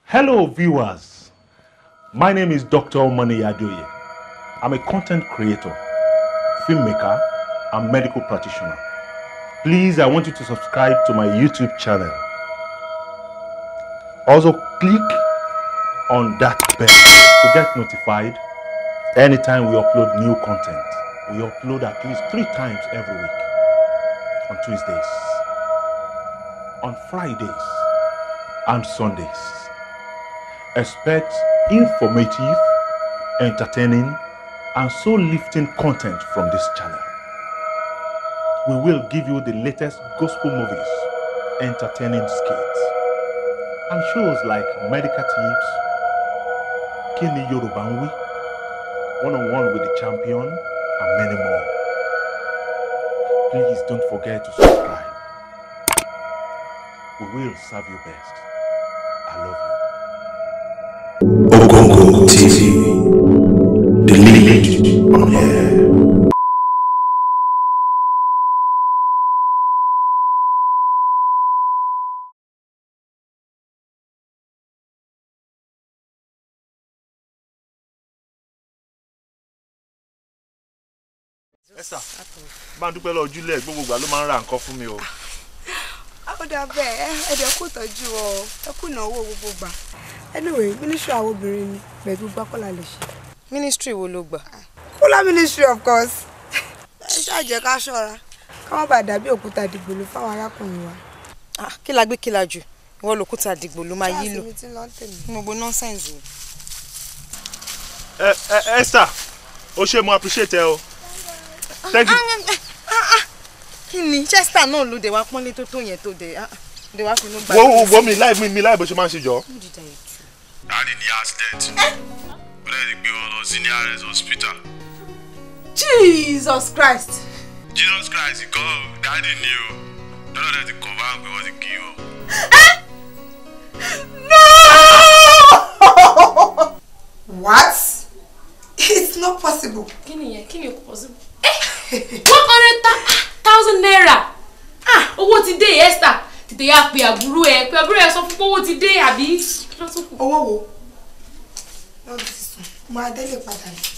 Hello, viewers. My name is Dr. Omani Adoye. I'm a content creator, filmmaker, and medical practitioner. Please, I want you to subscribe to my YouTube channel. Also, click on that bell to get notified anytime we upload new content. We upload at least three times every week on Tuesdays, on Fridays, and Sundays. Expect informative, entertaining, and soul lifting content from this channel. We will give you the latest gospel movies, entertaining skits, and shows like Medical Tips, Kini Yoruba ń Wí, One on One with the Champion, and many more. Please don't forget to subscribe. We will serve you best. I love you. Ogongo TV, the lead on air. Esther, bá ń dúpẹ́ lọ ojúlẹ̀ gbogbo ìgbà ló máa ń ra nǹkan fún mi o. ó dà bẹ́ẹ̀ ẹ̀dẹ̀ kò tọ́jú ọ ẹ kú ìnáwó gbogbo gbà anyway ministry àwọn obìnrin ni pẹ̀lú gbákọ́lá lè ṣe. ministry wo ló gbà. kúlá ministry of course ẹ ṣàjẹ́ ká ṣọ́ra ká má bàa dàbí òkúta dìgbòlù fáwọn arákùnrin wa. Ah, kí la gbé kí la jù ìwọ lòkúta dìgbò ló máa yí lò mi ti lọ ń tèmi. gbogbo nọ́nsẹ̀nsì. Ẹ ẹ Esther, o ṣe mo appreciate ẹ o. Thank you. kí ni chester náà ló dé wá pọ́nlé tó tó yẹn tó dé ah, dé wá finú gbà. Wo wo wo mi láì mi mi láì bó ṣe máa ń ṣe jọ. Daddy ní accident. Ó lè gbé wọn lọ sí nearest hospital. Jesus Christ. Jesus Christ kọ́ daddy ní o. Lọ́dọ̀ dẹ̀ ti confirm pé wọ́n ti kí o. what it's not possible. kí ni yẹn kí ni kò possible. one hundred thousand naira ah owó ti dé Esther tètè yá pe àbúrò ẹ pe àbúrò ẹ sọ fún pé owó ti dé àbí kí ló tún kù. owó wo lọ́dún ti sùn mo adélè padà ní.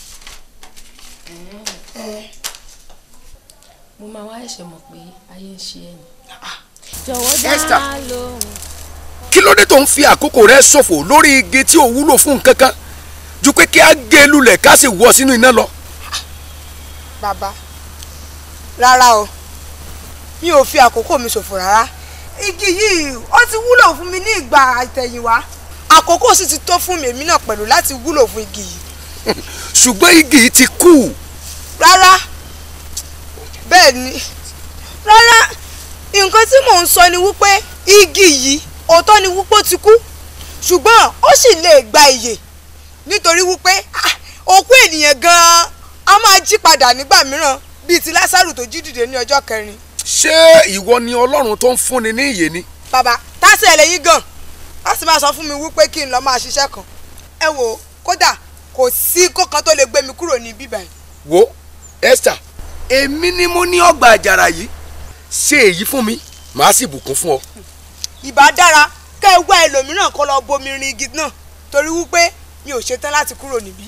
ẹ mo máa wá ẹ̀ṣẹ̀ mọ̀ pé ayé ń ṣe ẹ̀yìn. Esther kí ló dé tó ń fi àkókò rẹ ṣòfò lórí igi tí ò wúlò fún nǹkan kan ju pé kí á gé e lulẹ̀ ká sì wọ sínú iná lọ. bàbá rárá o mi ò fi àkókò mi ṣòfò rárá igi yìí ó ti wúlò fún mi ní ìgbà àtẹ̀yìnwá àkókò sì ti tó fún mi èmi náà pẹ̀lú láti wúlò fún igi yìí ṣùgbọ́n igi yìí ti kú rárá bẹ́ẹ̀ ni rárá nǹkan tí mò ń sọ ni wípé igi yìí òótọ́ ni wípé ó ti kú ṣùgbọ́n ó sì lè gba ìyè nítorí wípé ah, òkú ènìyàn gan-an a máa jí padà nígbà mìíràn bíi ti lásàrù tó jí dìde ní ọjọ́ kẹrin ṣé ìwọ ni ọlọ́run tó ń fúnni ní ìyè ni. bàbá tásì ẹlẹ́yìn gan a sì máa sọ fún mi wípé kí n lọ́ọ́ máa ṣiṣẹ́ kan ẹ wò ó kódà kò sí kókan tó lè gbé mi kúrò ní bíbá yìí wo Esther èmi ni mo ní ọgbà àjàrà yìí ṣe èyí fún mi màá sì bùkún fún ọ. ìbá dára kẹ́ ẹ wá ẹlòmíràn kó lọ bomi rin igi náà torí wípé mi ò ṣetán láti kúrò níbí.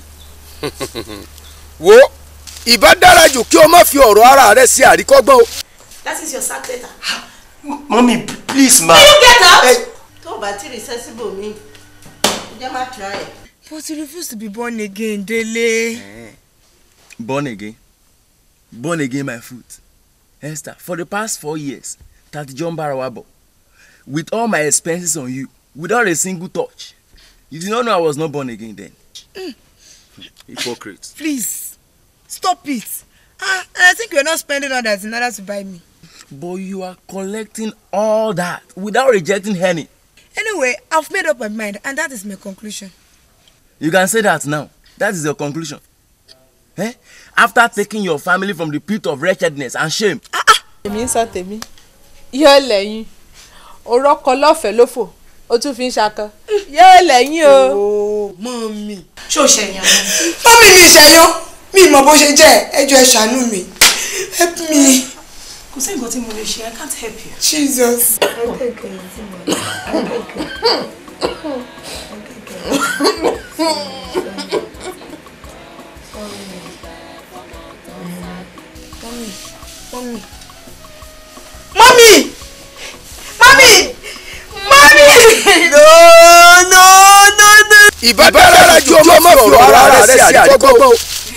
wo ìbá dára jù kí o má fi ọ̀rọ̀ ara rẹ sí àríkọ́gbọ́n o. That is your sack letter. Mommy please ma. You get out. Ẹ Tó o bá ti recessible mi, jẹ́ má try ẹ̀. but you refuse to be born again Dele. born again born again my fruit esther for the past four years tati john barawabo with all my expenses on you without a single touch you did not know i was not born again then hypocrite please stop it ah and I think you are not spending all that in order to buy me. but you are collecting all that without rejecting any anyway I've made up my mind and that is my conclusion. you can say that now that is your conclusion eh after taking your family from the pit of wretchedness and shame èmi ń sọ tèmi yóò lẹ́yìn orọ́kọ lọ́fẹ̀ẹ́ lófò ó tún fi ń ṣakọ yóò lẹ́yìn o. ooo mọ́mì. Ṣé o ṣẹ̀yàn ni? mọ́mì mi ìṣẹ̀yán mi mọ̀ bó ṣe jẹ́ ẹjọ́ ẹ ṣàánú mi help me Kò sí nǹkan tí mo lè ṣe, I can't help you. Jesus. mọ́mí mọ́mí mọ́mí. no no no no. ìbádára ju ọmọ má fi ọ̀rọ̀ ara rẹ̀ sí àdìgbọ́gbọ́.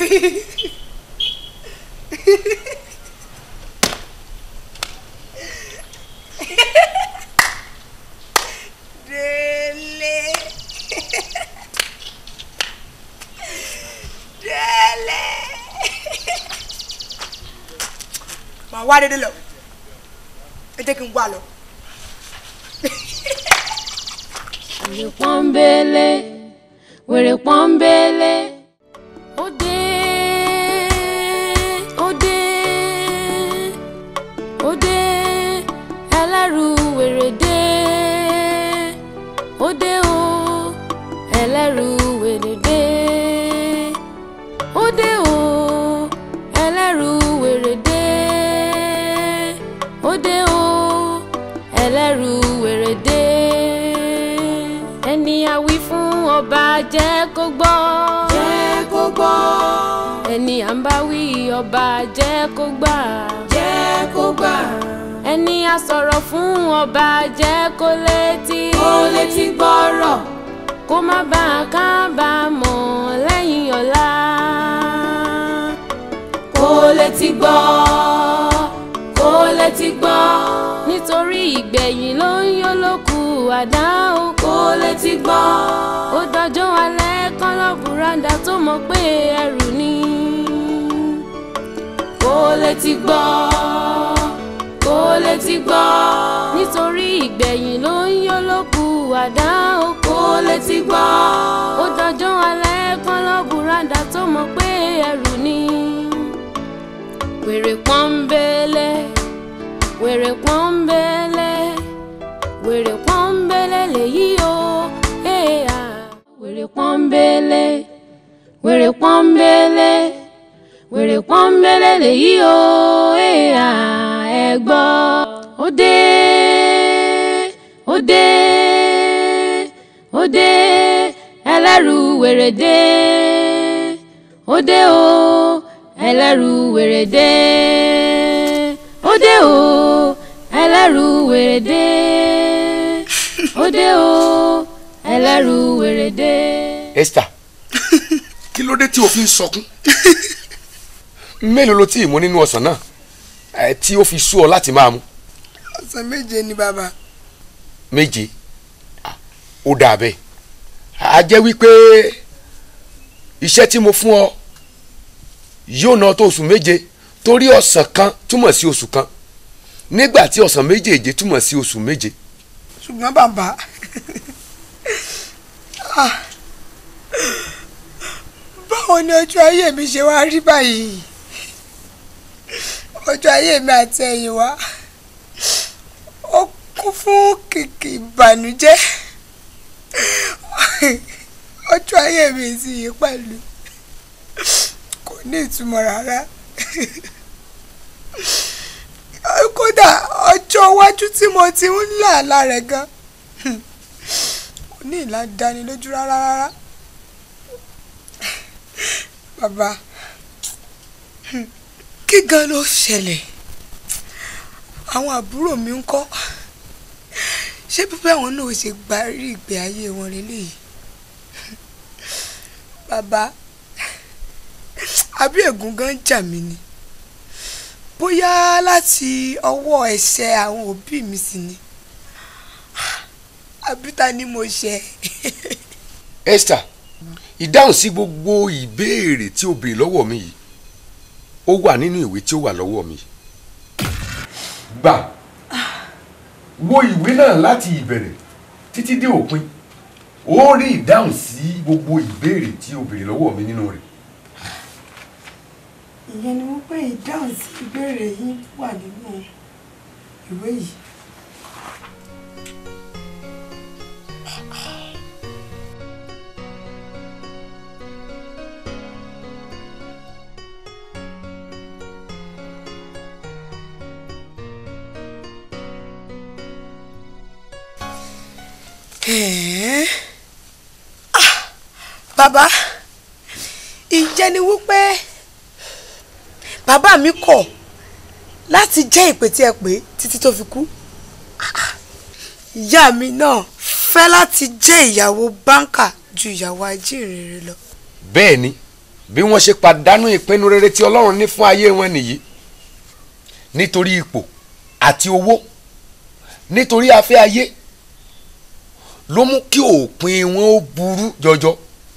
Délé. Délé. Màá wá dédé lọ. Ẹ jẹ́ kí n wá lọ. wèrè pọ́nbélé wèrè pọ́nbélé. ó dé ó dé ó dé ẹlẹ́rù wèrè dé ó dé o ẹlẹ́rù wèrè dé ó dé o ẹlẹ́rù wèrè dé ó dé o ẹlẹ́rù wèrè dé ẹni àwí fún ọba jẹ́ kó gbọ́. jẹ́ kó gbọ́. ẹni à ń bá wí ọba jẹ́ kó gbà. jẹ́ kó gbà. ẹni a sọ̀rọ̀ fún ọba jẹ́ kó létí. kó létí gbọ́rọ̀. kó má bàa kábàámọ̀ lẹ́yìn ọ̀la. kó létí gbọ́. kó létí gbọ́. nítorí ìgbẹ̀yìn ló ń yó lókù àdá o kó létí gbọ́. ó dọjọ́ alẹ́ kán lọ bùrọ̀dá tó mọ̀ pé ẹrù ni. kó létí gbọ́. kó létí gbọ́. nítorí ìgbẹ̀yìn ló ń yó lókù àdá o kó létí gbọ́. ó dọjọ́ alẹ́ kán lọ bùrọ̀dá tó mọ̀ pé ẹrù ni. wèrè pọ́nbélé wèrè pọ́nbélé wèrè pọ́nbélé lèyí o éèyà. wèrè pọ́nbélé wèrè pọ́nbélé wèrè pọ́nbélé lèyí o éèyà ẹ gbọ́. ó dé ó dé ó dé ẹlẹ́rù wèrè dé ó dé o ẹlẹ́rù wèrè dé ó dé o ẹlẹ́rù wèrè dé ó dé o ẹlẹ́rù wèrè dé. Esther kí ló dé tí o fi ń sọkún mélòó ló tí ì mú nínú ọsàn náà ẹ tí ó fi sú ọ láti máa mu Ọ̀sán méje ni bàbá. méje Ah, ó dà bẹ́ẹ̀ a jẹ́ wípé iṣẹ́ tí mo fún ọ yóò ná tó oṣù méje torí ọ̀sán kan túmọ̀ sí oṣù kan nígbà tí ọ̀sán méjèèje túmọ̀ sí oṣù méje ṣùgbọ́n bàbá ah, báwo ni ọjọ́ ayé mi ṣe wá rí báyìí ọjọ́ ayé mi àti ẹ̀yìn wá ó kún fún kìkì ìbànújẹ́ ọjọ́ ayé mi sì yí pẹ̀lú kò ní ìtumọ̀ rárá kódà ọjọ́ iwájú tí mo ti ń là lára ẹ̀ gan kò ní ìlà dánilójú rárá rárá bàbá kí gan ló ṣẹlẹ̀ àwọn àbúrò mi ń kọ́ ṣé pípẹ́ àwọn náà ṣe gbárí ìgbé ayé wọn lélẹ́yìí bàbá àbí ègún gan jà mí ni bóyá láti ọwọ́ ẹ̀ṣẹ̀ àwọn òbí mi sì ni àbí ta ni mo ṣe. Esther ìdáhùn sí gbogbo ìbéèrè tí o béèrè lọ́wọ́ mi yìí ó wà nínú ìwé tí ó wà lọ́wọ́ mi. gbà wo ìwé náà láti ìbẹ̀rẹ̀ títí dé òpin ó rí ìdáhùn sí gbogbo ìbéèrè tí o béèrè lọ́wọ́ mi nínú rẹ̀. ìyẹn ni wọ́n pé ìdáhùn sí ìbéèrè yín wà nínú ìwé yìí. Ẹ̀ẹ́. Ah, bàbá ìjẹ́ ni wípé bàbá mi kọ̀ láti jẹ́ ìpè tí ẹ pè títí tó fi kú Ah, ìyá mi náà fẹ́ láti jẹ́ ìyàwó báńkà ju ìyàwó ajínrere lọ. bẹ́ẹ̀ ni bí wọ́n ṣe pàdánù ìpinnu rere tí ọlọ́run ní fún ayé wọn nìyí nítorí ipò àti owó nítorí afẹ́ ayé ló mú kí òpin wọn ó burú jọjọ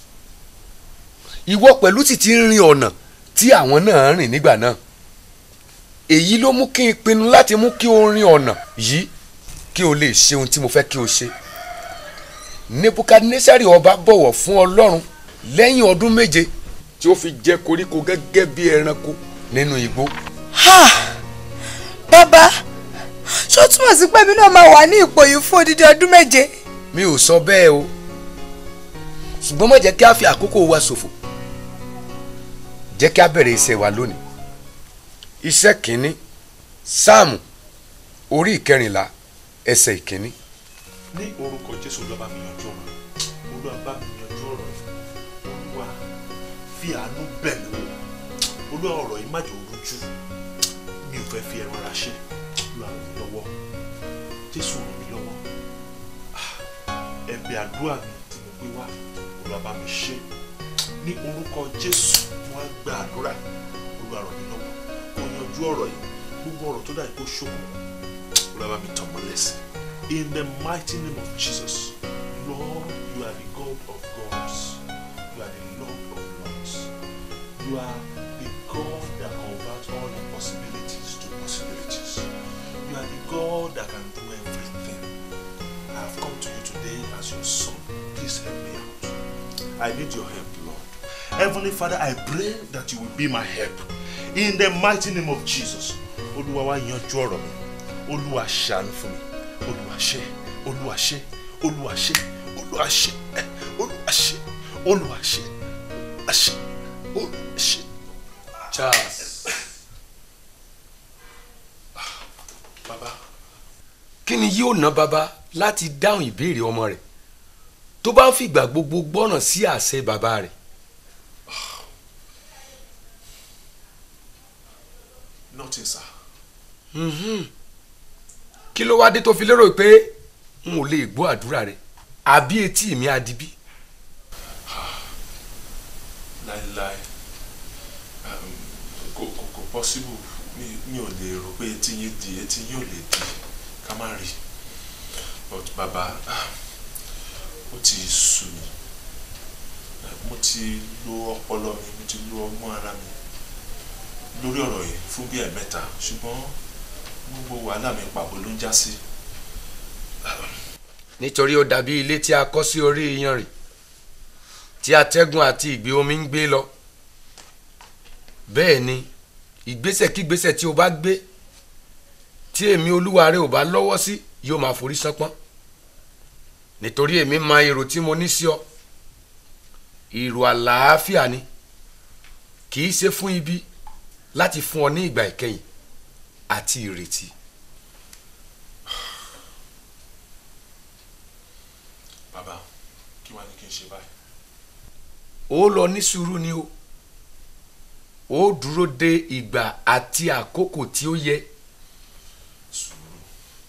ìwọ pẹ̀lú sì ti ń rin ọ̀nà tí àwọn náà rìn nígbà náà èyí ló mú kí n pinnu láti mú kí o rin ọ̀nà yìí kí o lè ṣe ohun tí mo fẹ́ kí o ṣe nebukadnesari ọba bọ̀wọ̀ fún ọlọ́run lẹ́yìn ọdún méje tí ó fi jẹ koríko gẹ́gẹ́ bí ẹranko nínú igbó. Ha! bàbá ṣó túmọ̀ sí pé mi náà máa wà ní ipò yìí fún odidi ọdún méje. mi ò sọ bẹ́ẹ̀ o ṣùgbọ́n má jẹ́ kí a fi àkókò wa ṣòfò jẹ́ kí a bẹ̀rẹ̀ iṣẹ́ wa lónìí iṣẹ́ kìíní sáàmù orí ìkẹrìnlá ẹsẹ̀ ìkíní. ní orúkọ jésù olúwa bá mi yanjú ọ̀rọ̀ yìí. olúwa bá mi yanjú ọ̀rọ̀ yìí. olúwa fi àánú bẹ̀ mí wò olúwa ọ̀rọ̀ yìí má jẹ́ orújú mi ò fẹ́ fi ẹran ara ṣe olúwa ràn mí lọ́wọ́ jésù ràn mí lọ́wọ́ Ah, ẹ̀bẹ̀ àdúrà mi tí mo gbé wá olúwa bá mi ṣe ní orúkọ jésù mo wá gba àdúrà olúwa ràn mí lọ́wọ́ kó yanjú ọ̀rọ̀ yìí gbogbo ọ̀rọ̀ tó dà kó ṣókùnkùn olúwa bá mi tàn mọ́lẹ̀ sí in the mighty name of jesus lord you are the god of gods you are the lord of lords you are the god that converts all impossibilities to possibilities you are the god that can do everything i have come to you today as your son please help me out i need your help lord heavenly father i pray that you will be my help in the mighty name of jesus olúwa wá yanjú ọ̀rọ̀ mi olúwa ṣàánú fún mi olúwa ṣe olúwa ṣe olúwa ṣe olúwa ṣe ẹ, olúwa ṣe olúwa ṣe olúwa ṣe olúwa ṣe. charles bàbá kí ni yóò ná bàbá láti dáhùn ìbéèrè ọmọ rẹ̀ tó bá ń fìgbà gbogbo gbọ́ràn sí àṣẹ bàbá rẹ̀ nothing sir. kí ló wá dé tó fi lérò pé n ò lè gbọ́ àdúrà rẹ̀ àbí etí mi àdìbí láéláé um, kò kò kò possible mi mi ò lè rò pé etí yín di etí yín ò lè di ká má rí but bàbá ah, ó ti sú mi Eh, mo ti lo ọpọlọ mi mo ti lo ọgbọ́n ara mi lórí ọ̀rọ̀ yìí fún bí ẹ̀mẹ́ta ṣùgbọ́n gbogbo wàhálà mi pàbó ló ń já sí nítorí ó dàbí ilé tí a kọ́ sí orí iyanrìn tí atẹ́gùn àti ìgbé omi ń gbé lọ bẹ́ẹ̀ ni ìgbésẹ̀ kígbésẹ̀ tí o bá gbé tí èmi olúwa rẹ ò bá lọ́wọ́ sí yóò máa forí sánpọ́n nítorí èmi mọ èrò tí mo ní sí ọ èrò àlàáfíà ni kì í ṣe fún ibi láti fún ọ ní ìgbà ìkẹyìn àti ìrètí. bàbá kí wàá ní kí n ṣe báyìí. ó lọ ní sùúrù ni o ó dúró de ìgbà àti àkókò tí ó yẹ sùúrù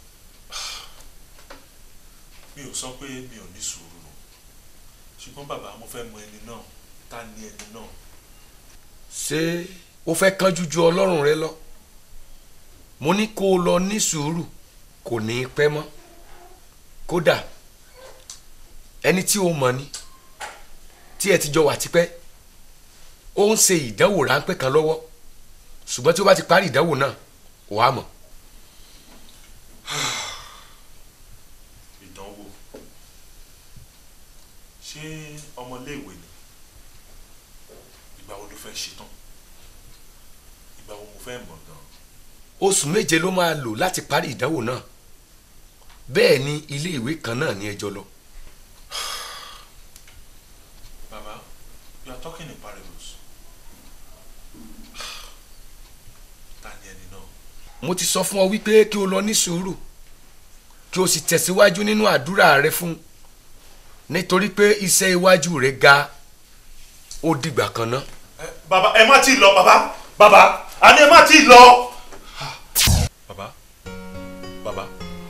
mi ò sọ pé mi ò ní sùúrù o ṣùgbọ́n bàbá mo fẹ́ mọ ẹni náà ta ni ẹni náà ṣé ó fẹ́ kánjú ju ọlọ́run rẹ lọ mo ní kó o lọ ní sùúrù kò ní í pẹ́ mọ́ kódà ẹni tí o mọ̀ ni tí ẹ ti jọ wà tipẹ́ ó ń ṣe ìdánwò ráńpẹ́ kan lọ́wọ́ ṣùgbọ́n tí ó bá ti parí ìdánwò náà wàá mọ̀ ìdánwò ṣé ọmọléèwé ni ìgbà wo ló fẹ́ ṣetán ìgbà wo mo fẹ́ mọ̀ gan oṣù méje ló máa lò láti parí ìdánwò náà bẹ́ẹ̀ ni ilé ìwé kan náà ní ẹjọ́ lọ bàbá you are talking in parables ta ni ẹni náà mo ti sọ fún ọ wípé kí o lọ ní sùúrù kí o sì tẹ̀síwájú nínú àdúrà rẹ fún nítorí pé iṣẹ́ iwájú rẹ̀ ga ó dìgbà kan ná. bàbá ẹ má tí ì lọ bàbá bàbá àní ẹ má tí ì lọ. bàbá bàbá.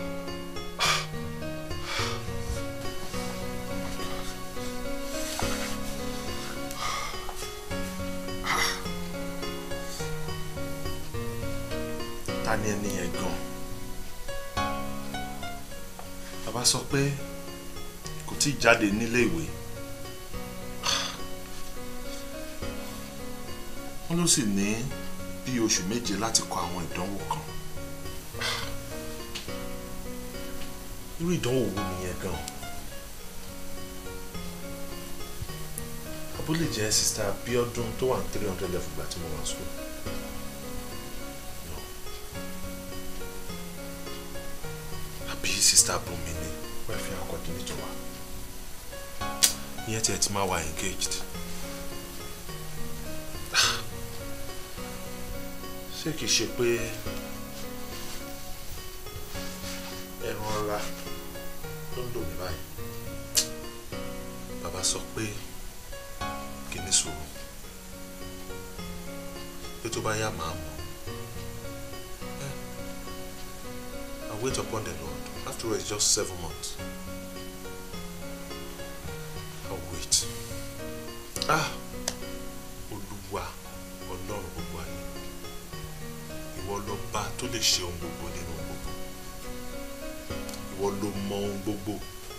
ta ni ẹni yẹn gan bàbá sọ pé kò tí ì jáde nílé ìwé wọ́n ló sì ní bí oṣù méje láti kọ àwọn ìdánwò kan irú ìdánwò wo nìyẹn gan abúlé jẹ́ sista Bíọ́dún tó wà ní three hundred level gbà tí mo wà school. àbí sista Bùnmi ni welfare coordinator wa ìyẹn tiẹ̀ ti máa wà engaged. ṣé kìí ṣe pé ẹran ọra ló ń lò mí báyìí bàbá sọ pé kí ní sùúrù pé tó bá yá màá mọ̀ I wait upon the Lord after all it's just seven months I'll wait ah olúwa ọlọ́run gbogbo ayé ìwọ lọba tó lè ṣe ohun gbogbo nínú ohun gbogbo ìwọ ló mọ ohun gbogbo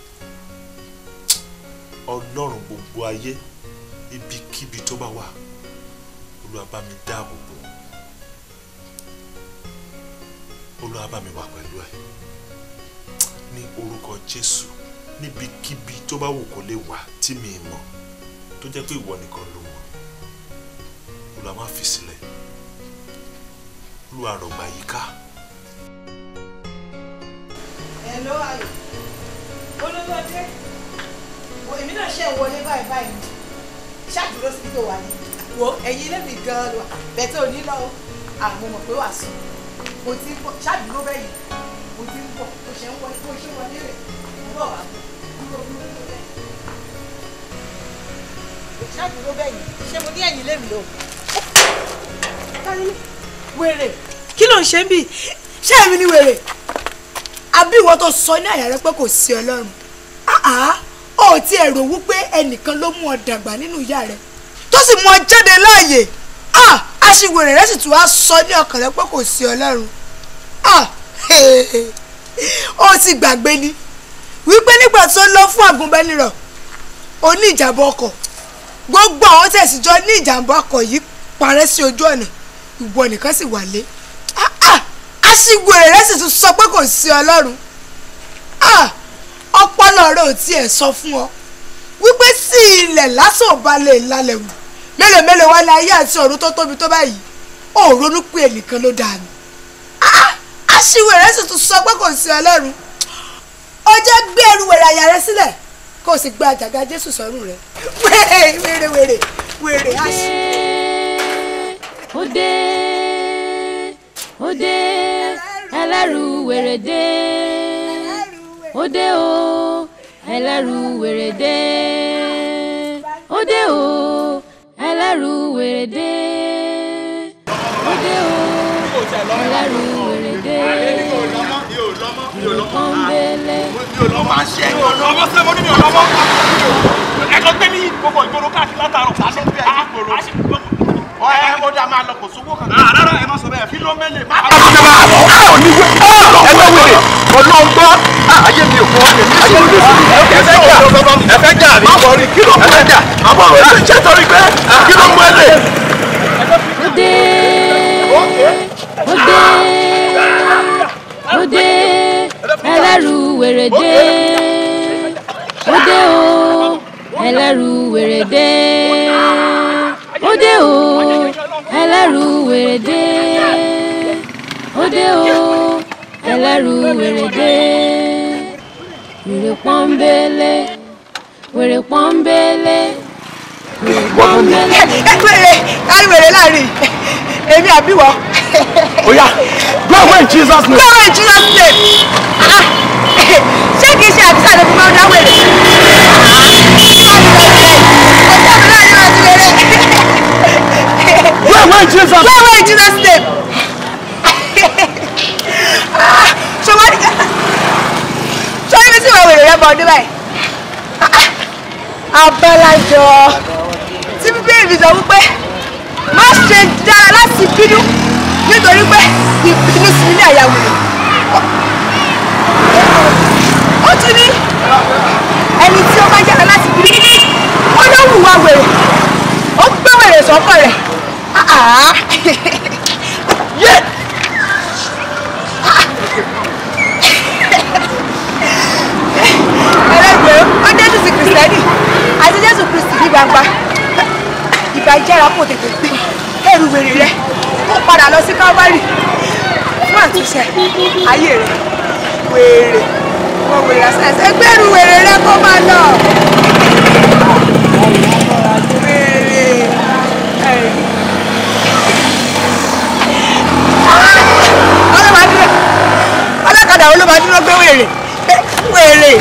ọlọ́run gbogbo ayé ibikíbi tó bá wà olúwa bá mi dáàbò bò olúwa bá mi wà pẹ̀lú ẹ ní orúkọ jésù níbikíbi tó bá wù kó lè wà tí mi mọ̀ tó jẹ́ pé ìwọ nìkan ló mọ̀ olúwa má fi sílẹ̀ olúwa rọ̀gbà yìí ká. Hello ayò olówó ọdẹ wo èmi náà ṣe wọlé báyìí báyìí ṣáàdúró síbi tó wà ní wo ẹ̀yin ilé mi gan-an lọ bẹ̀tẹ̀ òní lọ àmọ́ mọ̀ pé wàá sùn mo ti ń bọ̀ ṣáàdúró bẹ́ẹ̀ yìí mo ti ń bọ̀ mo ṣe ń wọlé mo ṣe wọlé rẹ̀ mo bọ̀ wá dúró dúró dúró bẹ́ẹ̀ ṣáàdúró bẹ́ẹ̀ yìí ṣé mo ní ẹ̀yin ilé mi lọ. wèrè kí ló ń ṣe ń bì ṣé èmi ni wèrè àbí ìwọ tó sọ ní àyà rẹ pé kò sí ọlọ́run àá ó ti ẹ̀rọ wípé ẹnìkan ló mú ọ dàgbà nínú ìyá rẹ tó sì mú ọ jáde láàyè aṣiwèrè rẹ sì tún wá sọ ní ọkàn rẹ pé kò sí ọlọ́run ó ti gbàgbé ni wípé nígbà tó lọ fún àgùnbánirọ̀ ó ní ìjàmbá ọkọ̀ gbogbo àwọn tẹ̀síjọ́ ní ìjàmbá ọkọ̀ yìí parẹ́ sí ojú ọ̀nà ìwọ nìkan sì wà lé aṣiwèrè rẹ sì tún sọ pé kò sí ọlọ́run ọpọlọ rẹ ò tiẹ̀ sọ fún ọ wípé sí ilẹ̀ lásán ò bá lè lálẹ́ wù mélòó mélòó wá ní ayé àti ọ̀run tó tóbi tó báyìí ò ronú pé ẹnìkan ló dáa ni aṣiwèrè rẹ sì tún sọ pé kò sí ọlọ́run ó jẹ́ gbé ẹrù wèrè àyà rẹ sílẹ̀ kó o sì gbé àjàgà jésù sọ́rùn rẹ wèrè wèrè wèrè wèrè aṣiwèrè. ó dé ó dé ẹlẹ́rù wèrè dé ó dé o ẹlẹ́rù wèrè dé ó dé o ẹlẹ́rù wèrè dé ó dé o ẹlẹ́rù wèrè dé ìrọ̀kan bẹ́lẹ̀. máa ṣe é ọmọ sẹ́ mo ní mi ò lọ́mọ ẹ̀kọ́ gbé ní gbogbo ìgboro káàkiri látàrọ̀ àṣẹ bí ẹ̀ ìgboro ẹ ó dá máa lọ kò sówó kan. rárá ẹ má sọ bẹ́ẹ̀ fi ló mẹ́lẹ̀ má. ẹgbẹ́ wèrè ọlọ́gbọ́ ayé mi ò fọ́ ayé mi ò fọ́ ẹfẹ́ jà ẹfẹ́ jà rí àbọ̀rí kí ló mú ẹ jà àbọ̀rí ẹ ṣe torí pé kí ló mú ẹ lè. ó dé ó dé ó dé ẹlẹ́rù wèrè dé ó dé o ẹlẹ́rù wèrè dé ó dé o ẹlẹ́rù wèrè dé ó dé o ẹlẹ́rù wèrè dé wèrè pọ́nbélé wèrè pọ́nbélé wèrè pọ́nbélé. wèrè kárí wèrè láàrin èmi àbíwọ. oya go away in jesus name. go away in jesus name. ṣé kìí ṣe àbísà ló fi máa ń dáwọ́ èrè. Where, where in Jesus? Where, where in Jesus name? ṣọwọ́n ṣọwọ́n mi sì wà wèrè rẹ bọ̀ ọdún báyìí. abálájọ tí bíbélì mi sọ wípé má ṣe dára láti bínú nítorí pé ìbínú sí ní àyà wèrè. ó tún ní ẹni tí ó bá yára láti bínú ó ló hùwà wèrè ó gbé wèrè sọ́kọ̀ rẹ̀. Yeah! ẹlẹgbẹ́ ó jésù sí kìrìsìtẹ́nì àti jésù kristi ní gbangba ìgbà ìjára kò tètè gbé ẹrù wèrè rẹ ó padà lọ sí calvary fún àtúnṣe ayé rẹ wèrè wọn wèrè àṣàṣe ẹgbẹ́rù wèrè rẹ kó máa lọ wèrè ẹ̀rì. ọlọ́mọdúró ọlọ́kadà olómọdúró gbé wèrè wèrè.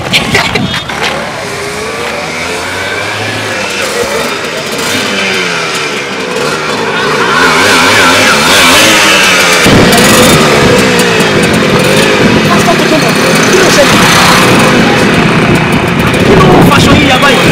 Faṣọ yíya báyìí.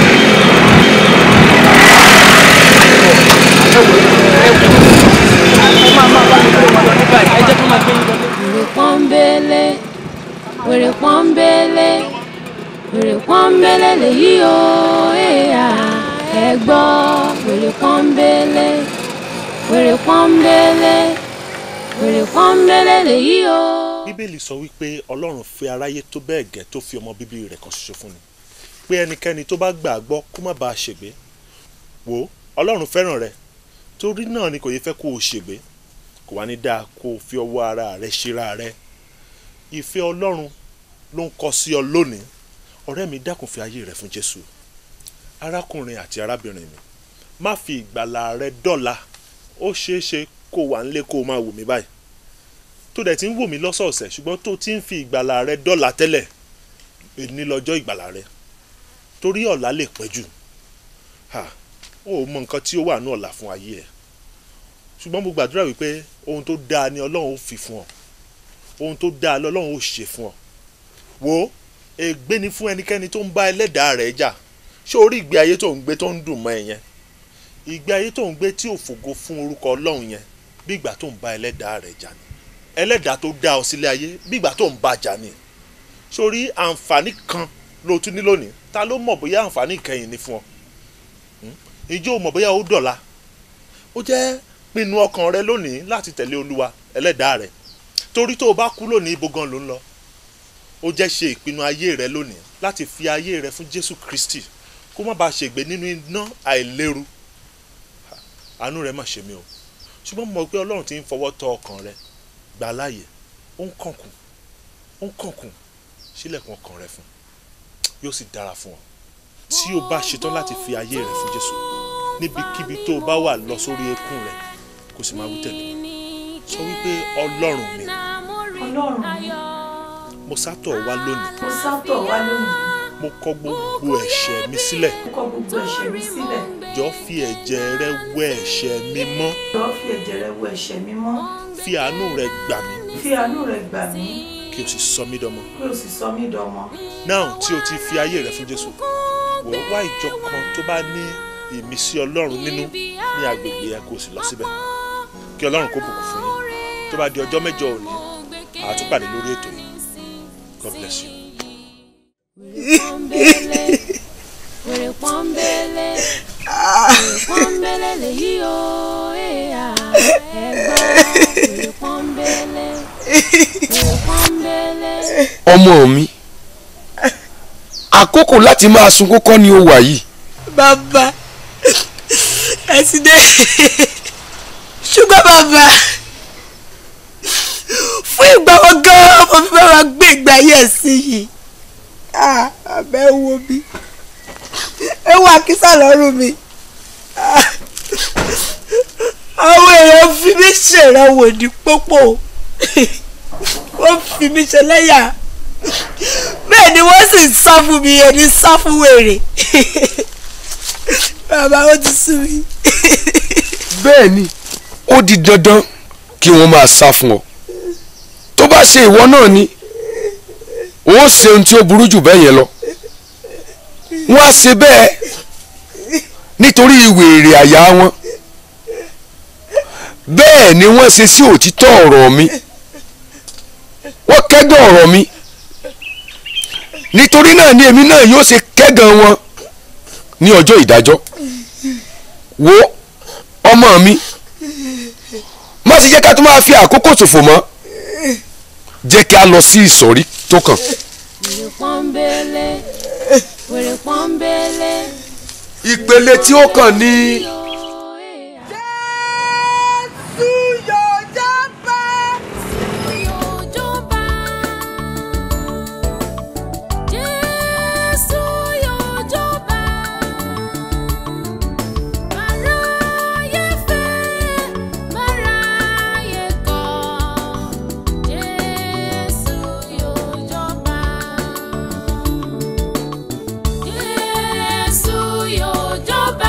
wèrè pọ́nbélé wèrè pọ́nbélé wèrè pọ́nbélé lèyí o èèyà ẹ gbọ́ wèrè pọ́nbélé wèrè pọ́nbélé wèrè pọ́nbélé lèyí o. bíbélì sọ wípé ọlọ́run fẹ́ aráyé tó bẹ́ẹ̀ gẹ́ tó fi ọmọ bíbí rẹ̀ kan ṣoṣo fún ni pé ẹnikẹ́ni tó bá gbà á gbọ́ kó má bàa ṣègbé wò ó ọlọ́run fẹ́ràn rẹ torí náà ni kò yẹ fẹ́ kó o ṣègbé kò wá ní dáa kó o fi ọwọ́ ara rẹ ṣera rẹ ìfẹ́ ọlọ́run ló ń kọ sí ọ lónìí ọ̀rẹ́ mi dákun fi ayé rẹ fún jésù arákùnrin àti arábìnrin mi má fi ìgbàlà rẹ dọ́là ó ṣeé ṣe kó wà nílé kó o máa wò mí báyìí tó dẹ̀ ti ń wò mí lọ́sọ̀ọ̀sẹ̀ ṣùgbọ́n tó ti ń fi ìgbàlà rẹ dọ́là tẹ́lẹ̀ èní lọ́jọ́ ìgbàlà rẹ torí ọ̀la lè pẹ́ jù ha ó mọ nǹkan tí ó wà ní ọ̀la fún ayé ẹ̀ ṣùgbọ́n mo gbàdúrà wípé ohun tó dáa ni ọlọ́run ó fi fún ọ ohun tó dáa lọ́lọ́run ó ṣe fún ọ wo ègbé ni fún ẹnikẹ́ni tó ń bá ẹlẹ́dàá rẹ̀ jà ṣé orí ìgbé ayé tó ń gbé tó ń dùn mọ́ ẹ yẹn ìgbé ayé tó ń gbé tí ò fògo fún orúkọ ọlọ́run yẹn bí ìgbà tó ń bá ẹlẹ́dàá rẹ̀ jà ni ẹlẹ́dàá tó dá ọ sílé ayé bí ìgbà tó ń bá jà ni sórí àǹfààní kan ló tún ní lónìí ta ló mọ̀ bóyá àǹfààní ìkẹyìn ni fún ọ ìjọ mọ̀ bóyá ó dọ̀la ó jẹ́ pinnu ọkàn rẹ lónìí láti tẹ̀lé olúwa ẹlẹ́dàá rẹ torí tó o bá kú lónìí ibo gan ló ń lọ ó jẹ́ ṣe ìpinnu ayé rẹ lónìí láti fi ayé rẹ fún jésù kristi kó má bàa ṣègbé nínú iná àìléru àánú rẹ má ṣe mí o ṣùgbọ́n mo mọ̀ pé ọlọ́run ti ń fọwọ́ tọ ọkàn rẹ gbà láàyè ó ń kànkùn ó ń kànkùn sílẹ̀kùn ọkàn rẹ fún yóò sì dára fún ọ tí o bá ṣetán láti fi ayé rẹ fún jésù níbikíbi tó o bá wà lọ sórí eékún rẹ kó sì máa wí tẹ̀lé sọ wípé ọlọ́run mi ọlọ́run mo sátọ̀ wá lónìí mo sátọ̀ wá lónìí mo kọ gbogbo ẹ̀ṣẹ̀ mi sílẹ̀ mo kọ gbogbo ẹ̀ṣẹ̀ mi sílẹ̀ jọ fi ẹ̀jẹ̀ rẹ wẹ ẹ̀ṣẹ̀ mi mọ́ jọ̀ọ́ fi ẹ̀jẹ̀ rẹ wẹ ẹ̀ṣẹ̀ mi mọ́ fi àánú rẹ gbà mí fi àánú rẹ gbà mí kí o sì sọ mí dọmọ kí o sì sọ mí dọmọ náà tí o ti fi ayé rẹ fún jésù wò ó wá ìjọ kan tó bá ní ìmísí ọlọ́run nínú ní agbègbè yẹn kó o sì lọ síbẹ̀ kí ọlọ́run kó bùkún fún yín tó bá di ọjọ́ mẹ́jọ òní àtúpàdé lórí ètò yìí god bless you. wèrè pọ́nbélé wèrè pọ́nbélé lèyí o èèyà ẹ gbọ́ wèrè pọ́nbélé wèrè pọ́nbélé. ọmọ mi àkókò láti máa sunkún kọ́ ni ó wà yìí bàbá ẹ ti dé ṣùgbọ́n bàbá fún ìgbà wo gan-an mo fi máa gbé ìgbà yẹ̀ sí yìí Ah, abẹ́ wo mi ewu àkísà lọ́rùn mi Ah, àwọn èèyàn fi mí ṣèrànwọ́ ní pópó wọ́n fi mí ṣẹlẹ́yà bẹ́ẹ̀ ni wọ́n sì ń sá fún mi ẹni sá fún wèrè bàbá ó ti sú mi. bẹ́ẹ̀ ni ó di dandan kí wọ́n máa sá fún ọ tó bá ṣe ìwọ náà ni wọ́n ṣe ohun tí ó burú jù bẹ́ẹ̀ yẹn lọ wọ́n á ṣe bẹ́ẹ̀ nítorí wèrè àyà wọn bẹ́ẹ̀ ni wọ́n ṣe sí òtítọ́ ọ̀rọ̀ mi wọ́n kẹ́gàn ọ̀rọ̀ mi nítorí náà ni èmi náà yóò ṣe kẹ́gàn wọn ní ọjọ́ ìdájọ́ wo ọmọ mi má sì jẹ́ ká tó máa fi àkókò ṣòfò mọ́ jẹ́ kí a lọ sí ìsọ̀rí tó kàn. wèrè pọ́nbélé wèrè pọ́nbélé. ìpele tí ó kàn ní. Jésù yóò jọba. Jésù yóò jọba. Máráyé fẹ́, máráyé kọ̀. Jésù yóò jọba. Jésù yóò jọba.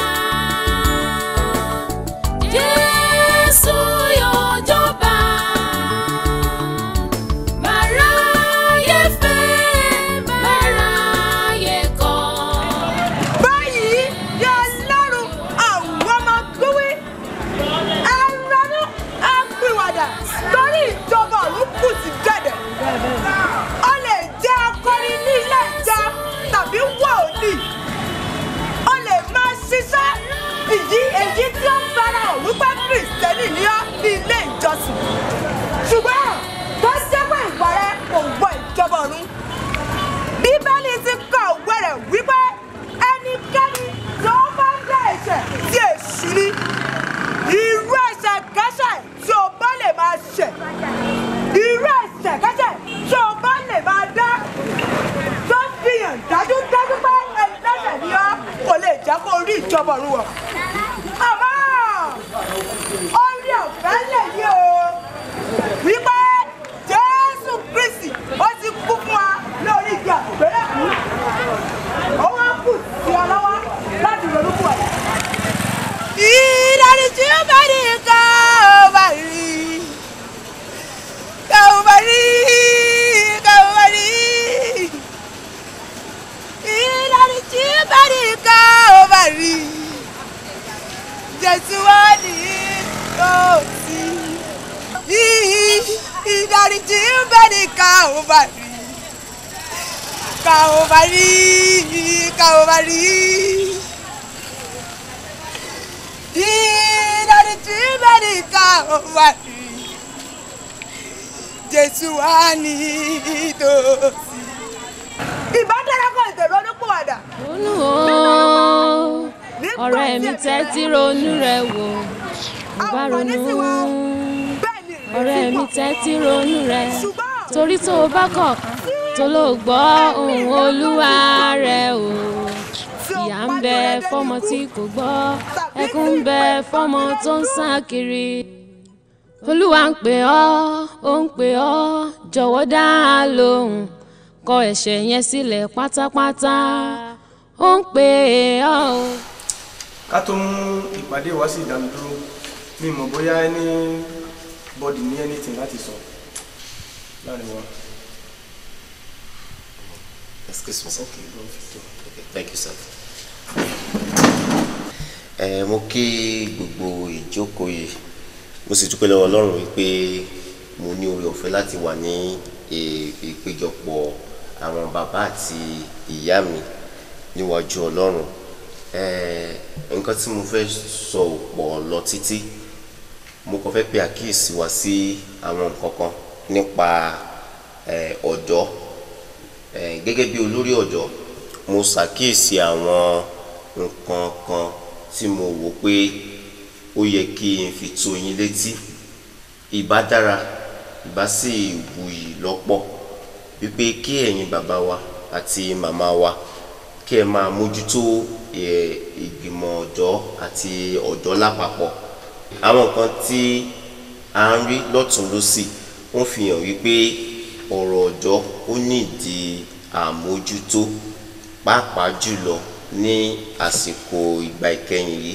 Jésù yóò jọba. Máráyé fẹ́, máráyé kọ̀. báyìí ni ọlọ́run àwọn ọmọ gbówé ẹranú apìwàdà torí ìjọba ọ̀run kù sí gẹ̀dẹ̀ ó lè jẹ́ akọrin ní ilé ìjà tàbí wòlíì ó lè máa ṣiṣẹ́ ìdí èyí tí ó fara hàn wípé kìrìsìtẹ́nì ní ọ́ ní ilé ìjọsìn ṣùgbọ́n tó jẹ́ pé ìwà rẹ kò wọ ìjọba ọ̀run bíbélì ti kọ òwe rẹ̀ wípé ẹnikẹ́ni tó bá ń dá ẹ̀ṣẹ̀ tí èṣù ni irú ẹ̀ṣẹ̀ kẹ́ṣẹ̀ tí o bá lè máa ṣẹ̀ irú ẹ̀ṣẹ̀ kẹ́ṣẹ̀ tí o bá lè máa dá tó fi hàn dájúdájú pé ẹlẹ́ṣẹ̀ ni ọ́ kò lè jẹ́ kó rí ìjọba ọ̀run wọ̀ àmọ́ orí ọ̀fẹ́ lè yí o wípé jésù kristi ó ti kú fún wa lórí igi àgbélébù ó wá kù sí ọ lọ́wọ́ láti ronú fún ẹ. ìdáríjì bá ní ká ó bá rí ká ó bá rí ká ó bá rí ìdáríjì bá ní ká ó bá rí jésù wá ní òsì ìdáríjì bá ní ká ó bá rí ká ó bá rí ká ó bá rí ìdáríjì bá ní ká ó bá rí jésù wá ní tòsí. ìbádẹ́rẹ́kọ̀ ètò ìrọ́lùpọ̀wàdà. Ronú o, ọ̀rẹ́ mi tẹ́tí ronú rẹ̀ wò. Mo bá ronú. Ọ̀rẹ́ mi tẹ́tí ronú rẹ̀. Torí tó o bá kọ̀ tó ló gbọ́ ohùn olúwa rẹ̀ o. Ìyà ń bẹ fọ́mọ tí kò gbọ́, ẹkún ń bẹ fọ́mọ tó ń sá kiri. Olúwa ń pè ọ́, ó ń pè ọ́, jọ̀wọ́ dá a lóhùn kọ ẹ̀ṣẹ̀ yẹn sílẹ̀ pátápátá ó ń pè ọ́ o. ká tó mú ìpàdé wá sí ìdánudúró mi mọ̀ bóyá ẹni bọ́dì ní anything láti sọ láàrin wa. Excuse me, sir. Okay, thank you, sir. Ẹ mo kí gbogbo ìjókòó yìí mo sì dúpẹ́ lọ́wọ́ Ọlọ́run wípé mo ní oore ọ̀fẹ́ láti wà ní ì- ìpéjọpọ̀ àwọn bàbá àti ìyá mi níwájú Ọlọ́run Ẹ nǹkan tí mo fẹ́ sọ ò pọ̀ lọ títí mo kàn fẹ́ pe àkíyèsí wa sí àwọn nǹkan kan nípa ẹ, ọ̀dọ́ ẹ, gẹ́gẹ́ bí olórí ọ̀dọ́ mo ṣàkíyèsí àwọn nǹkan kan tí mo wò pé ó yẹ kí n fi tó yín létí ìbá dára ìbá sì wuyì lọ́pọ̀ wípé kí ẹ̀yin bàbá wa àti màmá wa kí ẹ máa mójútó ẹ, ìgbìmọ̀ ọ̀dọ́ àti ọ̀dọ́ lápapọ̀ àwọn nǹkan tí à ń rí lọ́tún lọ́sì ó fi hàn wípé ọ̀rọ̀ ọ̀dọ́ ó nídìí àmójútó pàápàá jùlọ ní àsìkò ìgbà ìkẹyìn yìí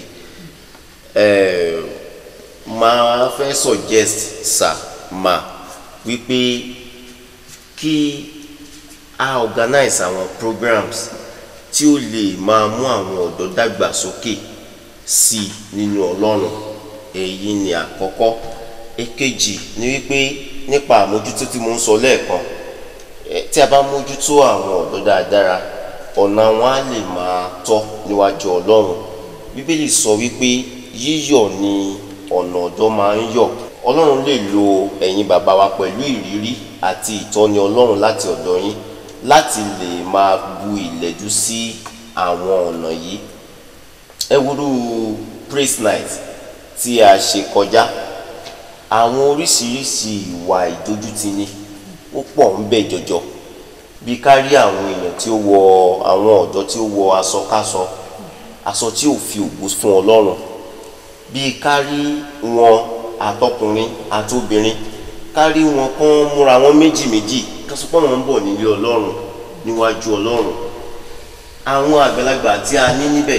eh, máa fẹ́ suggest sir ma wípé kí a organize àwọn programs tí ó lè máa mú àwọn ọ̀dọ́ dàgbà sókè sí i nínú ọlọ́run èyí ni àkọ́kọ́ èkejì ni wípé nípa àmójútó tí mo ń sọ lẹ́ẹ̀kan eh, tí a bá mójútó àwọn ọ̀dọ́ dáadáa ọ̀nà wọn á lè máa tọ́ níwájú ọlọ́run bíbélì sọ wípé yíyọ̀ ni ọ̀nà ọ̀dọ́ máa ń yọ̀ ọlọ́run lè lo ẹ̀yin bàbá wa pẹ̀lú ìrírí àti ìtọ́ni ọlọ́run láti ọ̀dọ̀ yín láti lè máa bu ìlẹ́jú sí àwọn ọ̀nà yìí ẹ wúrú praise night tí a ṣe kọjá àwọn oríṣiríṣi ìwà ìdójútini ó pọ̀ ń bẹ jọjọ bí ká rí àwọn èèyàn tí ó wọ àwọn ọ̀dọ́ tí ó wọ aṣọkáṣọ aṣọ tí ò fi ògo fún ọlọ́run bí ká rí wọn àtọkùnrin àtobìnrin ká rí wọn kán múra wọn méjì méjì ká sọ pé wọn ń bọ̀ nílé ọlọ́run níwájú ọlọ́run àwọn àgbàlagbà tí a ní níbẹ̀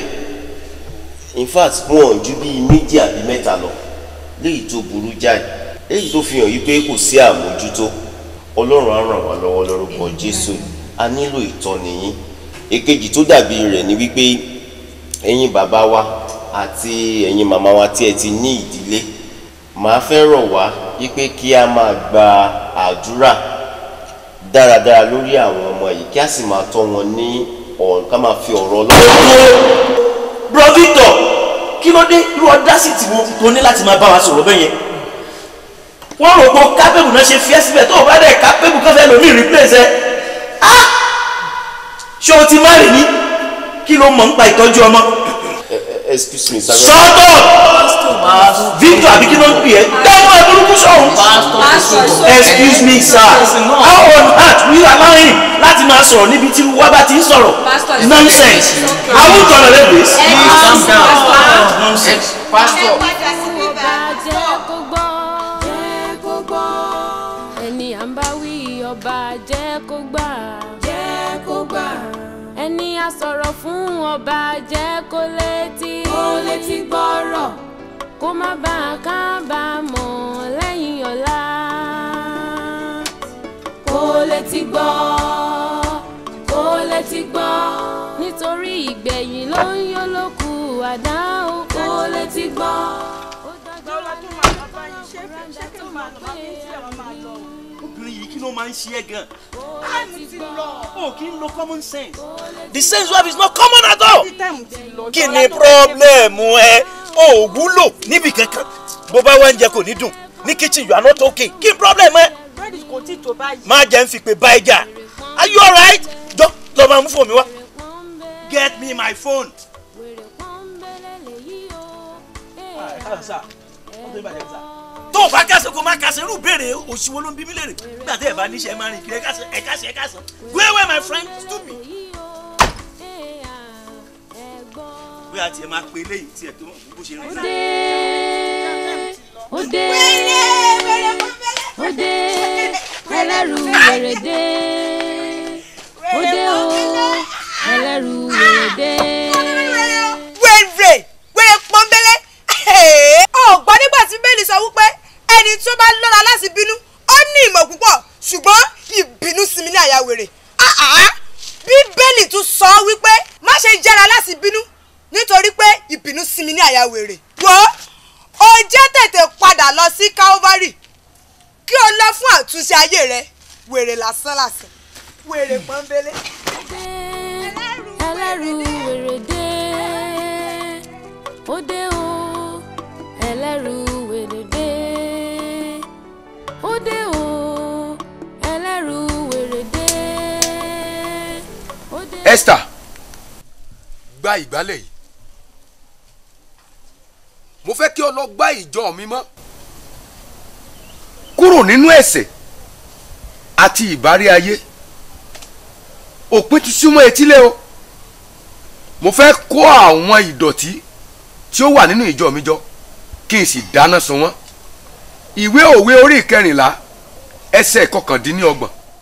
in fact wọn ju bíi méjì àbí mẹ́ta lọ léyìí tó burú jáì léyìí tó fi hàn yí pé kò sí àmójútó ọlọ́run á ràn wá lọ́wọ́ lórúkọ jésù a nílò ìtọ́ni yín èkejì tó dàbí rẹ̀ ni wípé ẹ̀yin bàbá wa àti ẹ̀yin màmá wa tí ẹ ti ní ìdílé màá fẹ́ rọ̀ wá wípé kí a máa gba àdúrà dáradára lórí àwọn ọmọ yìí kí a sì máa tọ́ wọn ní ọ̀rọ̀ ká máa fi ọ̀rọ̀ ọlọ́run. bro victor kí ló dé irú ọdásìtì wo tó ní láti máa bá wa sọ̀rọ̀ bẹ́yẹn wọ́n rò pé kápẹ́bù náà ṣe fi ẹ́ síbẹ̀ tó o bá dẹ̀ kápẹ́bù kan fẹ́ lòmí replace ẹ ah ṣé o ti má rè ní kí ló mọ̀ nípa ìtọ́jú ọmọ. excuse me sir. shut up victor àbí kí ló ń pè ẹ́ dáhùn ẹ̀ burúkú sọ̀hún. excuse me sir how on earth will you allow him láti máa sọ̀rọ̀ níbi tí wọ́n bá ti ń sọ̀rọ̀ nonsense i won't tolerate this. Please calm down. nonsense. pastor. jẹ́ kó gbọ́ jẹ́ kó gbọ́ ẹni à ń bá wí ọba jẹ́ kó gbà jẹ́ kó gbà ẹni a sọ̀rọ̀ fún ọba jẹ́ kó létí kó létí gbọ́rọ̀ kó má bàa kábàámọ̀ lẹ́yìn ọ̀la kó létí gbọ́ kó létí gbọ́ nítorí ìgbẹ̀yìn ló ń yọ lókù àdá o kó létí gbọ́. obìnrin yìí kí ló máa ń ṣe ẹ́ gan. o kì í lo common sense. the sense you have is not common at all. kí ni pírọ́blẹ̀mù ẹ o ò wúlò níbi kankan bó bá wá ń jẹ kò ní dùn ní kitchen you are not okay kí ni pírọ́blẹ̀mù ẹ. má jẹ́ ń fi pé báyìí jà are you alright? jọ lọ máa mú fóònù mi wá. get me my phone. tó o bá kásẹ̀ kó o má kásẹ̀ irú béèrè òṣìwò ló ń bí mí lèrè nígbà tí ẹ bá níṣẹ́ máa rìn kiri ẹ kásẹ̀ ẹ kásẹ̀ ẹ kásẹ̀ go away my friend stupid. bóyá tiẹ̀ máa pe eléyìí tiẹ̀ tó bó ṣe rìn. òde òde ẹlẹ́rù wèrèdè òde o ẹlẹ́rù wèrèdè. wèrè wèrè pọ́nbélé ọ̀gbọ́n nígbà tí bẹ́ẹ̀ni sọ wípé ẹni tó bá lọ́ra láti bínú ó ní ìmọ̀ púpọ̀ ṣùgbọ́n ìbínú sinmi ní àyà wèrè bíbélì tún sọ wípé má ṣe jára láti bínú nítorí pé ìbínú sinmi ní àyà wèrè wò ó jẹ́ tètè padà lọ sí calvary kí o lọ fún àtúnṣe ayé rẹ wèrè lásán lásán wèrè pọ́nbélé. ẹlẹ́rù wèrèdè òde o ẹlẹ́rù wèrèdè òde o ẹlẹ́rù wèrèdè òde. Esther gba ìgbálẹ̀ yìí mo fẹ́ kí o lọ gbá ìjọ mi mọ́ kúrò nínú ẹ̀ṣẹ̀ àti ìbárí ayé òpin ti súnmọ́ etílé o mo fẹ́ kó àwọn ìdọ̀tí tí ó wà nínú ìjọ mi jọ kí n sì dáná sun wọ́n ìwé òwe orí ìkẹrìnlá ẹsẹ̀ kọkàndínlọ́gbọ̀n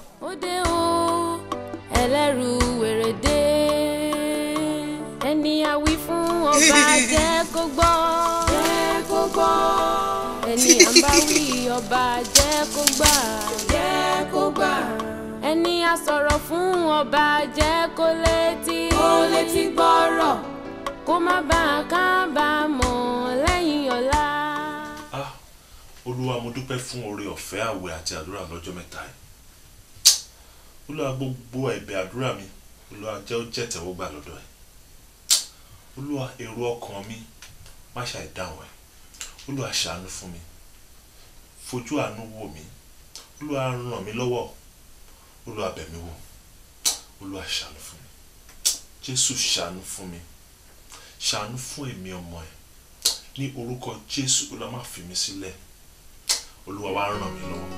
ẹni àwí fún ọba jẹ́ kó gbọ́. jẹ́ kó gbọ́. ẹni à ń bá wí ọba jẹ́ kó gbà. jẹ́ kó gbà. ẹni a sọ̀rọ̀ fún ọba jẹ́ kó létí. kó létí gbọ́rọ̀ kó má bàa kábàámọ̀ lẹ́yìn ọ̀la. Ah, olúwa mo dúpẹ́ fún oore ọ̀fẹ́ àwẹ̀ àti àdúrà lọ́jọ́ mẹ́ta yìí olúwa gbogbo ẹ̀bẹ̀ àdúrà mi olúwa jẹ́ ó jẹ́ tẹ̀wọ́gbà lọ́dọ̀ ẹ̀ olúwa èrò ọkàn mi má ṣàì dáhùn ẹ̀ olúwa ṣàánú fún mi fojú àánú wò mí olúwa ràn mí lọ́wọ́ olúwa bẹ̀ mí wò olúwa ṣàánú fún mi jésù ṣàánú fún mi ṣàánú fún èmi ọmọ ẹ̀ ní orúkọ jésù olúwa má fi mí sílẹ̀ olúwa wá ràn mí lọ́wọ́.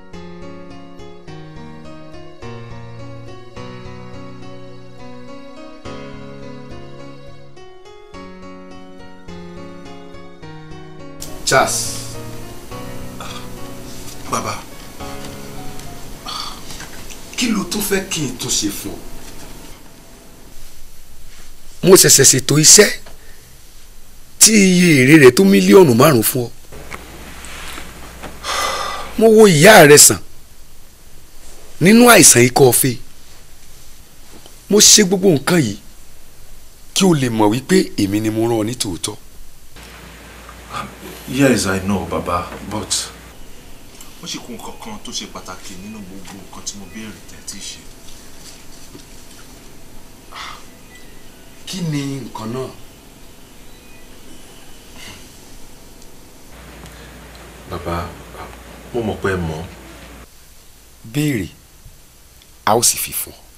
Charles bàbá kí ló tún fẹ́ kí n tún ṣe fún ọ. mo ṣẹ̀ṣẹ̀ ṣètò iṣẹ́ tí iye èrè rẹ̀ tó mílíọ̀nù márùn-ún fún ọ. mo wo ìyá rẹ sàn nínú àìsàn ikọ́ ọ̀fẹ́ mo ṣe gbogbo nǹkan yìí kí o lè mọ̀ wípé èmi ni mo rán ọ ní tòótọ́. yes i know baba but ó sì kún nǹkan kan tó ṣe pàtàkì nínú gbogbo nǹkan tí mo béèrè tẹ́tí ṣe. kí ni nǹkan náà. baba mo mọ̀ pé ẹ mọ̀ béèrè a ó sì fi fún ọ.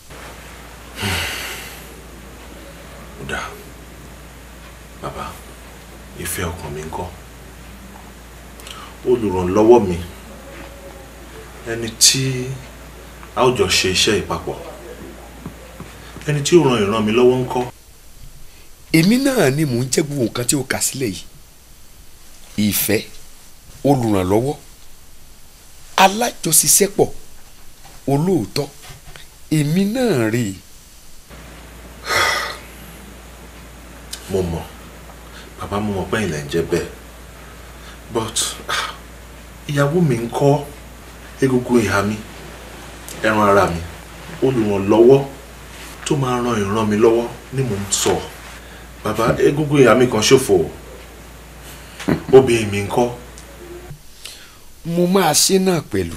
ó dáa baba ìfẹ́ ọkàn mi ń kọ́ olùrànlọ́wọ́ mi ẹni tí a ó jọ ṣe iṣẹ́ ìpapọ̀ ẹni tí ó ran ìran mi lọ́wọ́ ń kọ́ èmi náà ni mò ń jẹ́ gbogbo nǹkan tí o kà sílẹ̀ yìí ìfẹ́ olùrànlọ́wọ́ alájọṣiṣẹ́pọ̀ olóòótọ́ èmi náà rè é. mo mọ̀ bàbá mo mọ̀ pé ilẹ̀ ń jẹ́ bẹ́ẹ̀ but ah, ìyàwó mi ń kọ́ egungun ìhà mi ẹran ara mi olùrànlọ́wọ́ tó máa ran ìran mi lọ́wọ́ ni mò ń sọ bàbá egungun ìhà mi kan ṣòfò obìnrin mi ń kọ́ mo máa ṣe náà pẹ̀lú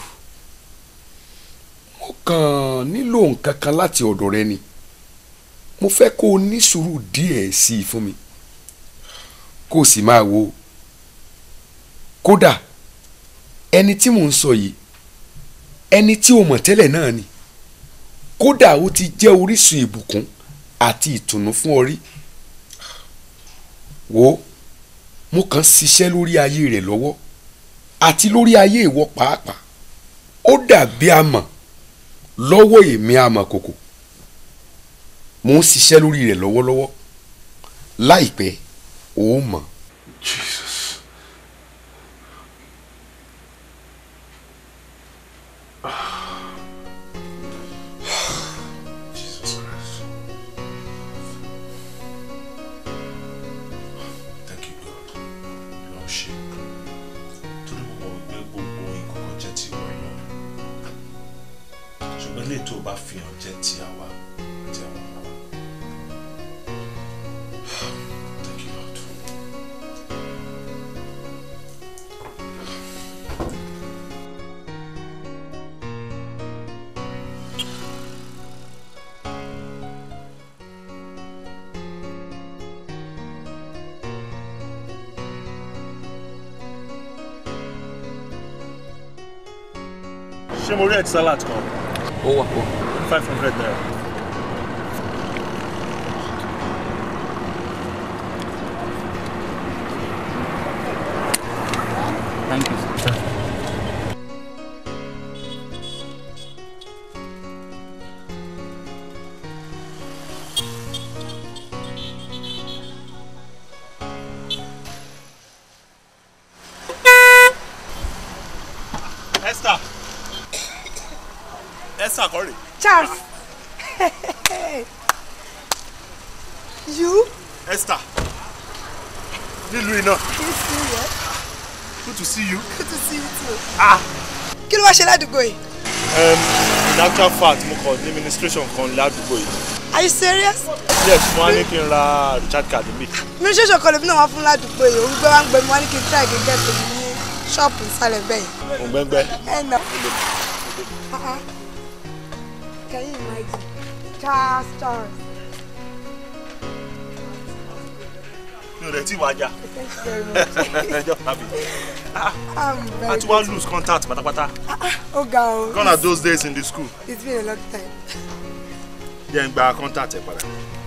mo kàn nílò nǹkan kan láti ọ̀dọ̀ rẹ ni mo fẹ́ kó o ní sùúrù díẹ̀ sí i fún mi kó o sì máa wo kódà ẹni tí mò ń sọ yìí ẹni tí o mọ̀ tẹ́lẹ̀ náà ni kódà ó ti jẹ́ orísun ìbùkún àti ìtùnú fún ọ rí wo mo kàn ń ṣiṣẹ́ lórí ayé rẹ̀ lọ́wọ́ àti lórí ayé ìwọ pàápàá ó dàbí amọ̀ lọ́wọ́ èmi amọ̀kòkò mo ń ṣiṣẹ́ lórí rẹ̀ lọ́wọ́lọ́wọ́ láìpẹ́ ó mọ̀. Jesus. Jesus Christ. Thank you, God. Lọ ṣe. Torí mo mọ̀ wípé gbogbo nǹkan kan jẹ́ ti ìwọ lọ. Ṣùgbọ́n ilé tó o bá fi hàn jẹ́ ti àwa àti àwọn ọmọ wa. Thank you, Lord. ṣé mo rí ẹ̀ salad kan. ó wà ó. five hundred naira. Thank you, sir. Esther Esther kọ́ rè. Charles You? Esther. Nílùú iná. Kí sí yẹ? Good to see you. Good to see you too. Ah. Kí ló wá ṣe ládùúgbò yìí? Um, in actual fact, mo kàn ní administration kan ládùúgbò yìí. Are you serious? Yes, mo wá ní kí n ra recharge card mi. Mi ṣe ṣọ̀kan lèmi náà wá fún ládùúgbò yìí. Orúgbẹ́ wa ń gbẹ mi wá ní kí n try kí n get èmi ní ṣọ́ọ̀pù ìsàlẹ̀ bẹ́ẹ̀. Mo gbẹ́ngbẹ́. Ẹ nà. Uh-uh. Can you imagine? Charles Charles. Mi ò rẹ̀ tí wàá jà. Thank you very much. Ẹjọ́ tàbí. I'm very A ti wá lose contact pátápátá. Ó ga o. Gone are those days in the school. It's been a long time. Jẹ́ n gba contact ẹ̀ padà.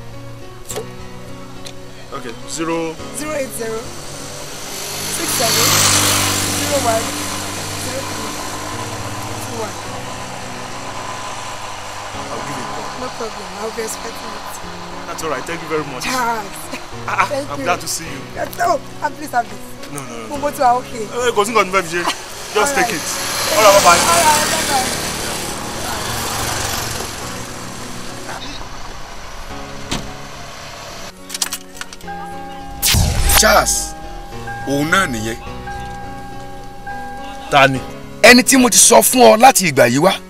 Okay, zero. Zero eight zero six seven zero one zero three two one. I'll give you a call. No problem. I'll be expecting it. That's all right. Thank you very much. Charles. Ah, Thank I'm you. glad to see you. No, I'm pleased have this. No, no, no. Mo mo ti wa okay. Eh, Kò sí nǹkan tí mo fẹ́ fi ṣe. Just All take right. it. All right, bye-bye. All right, bye-bye. Charles òun náà nìyẹn. ta ni. ẹni tí mo ti sọ fún ọ láti ìgbà yìí wá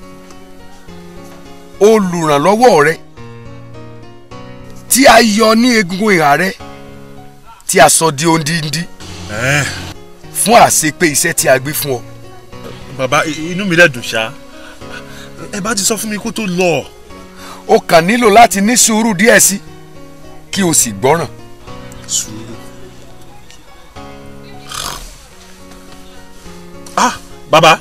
olùrànlọ́wọ́ rẹ tí a yọ ní egungun ìhà rẹ tí a sọ di ondindi fún àṣepé iṣẹ́ tí a gbé fún ọ. Bàbá i- inú mi dẹ̀ dùn ṣá. Ẹ bá ti sọ fún mi kó tó lọ. o kàn nílò láti ní sùúrù díẹ̀ sí kí o sì gbọ́ràn. Sùúrù. Ah, bàbá.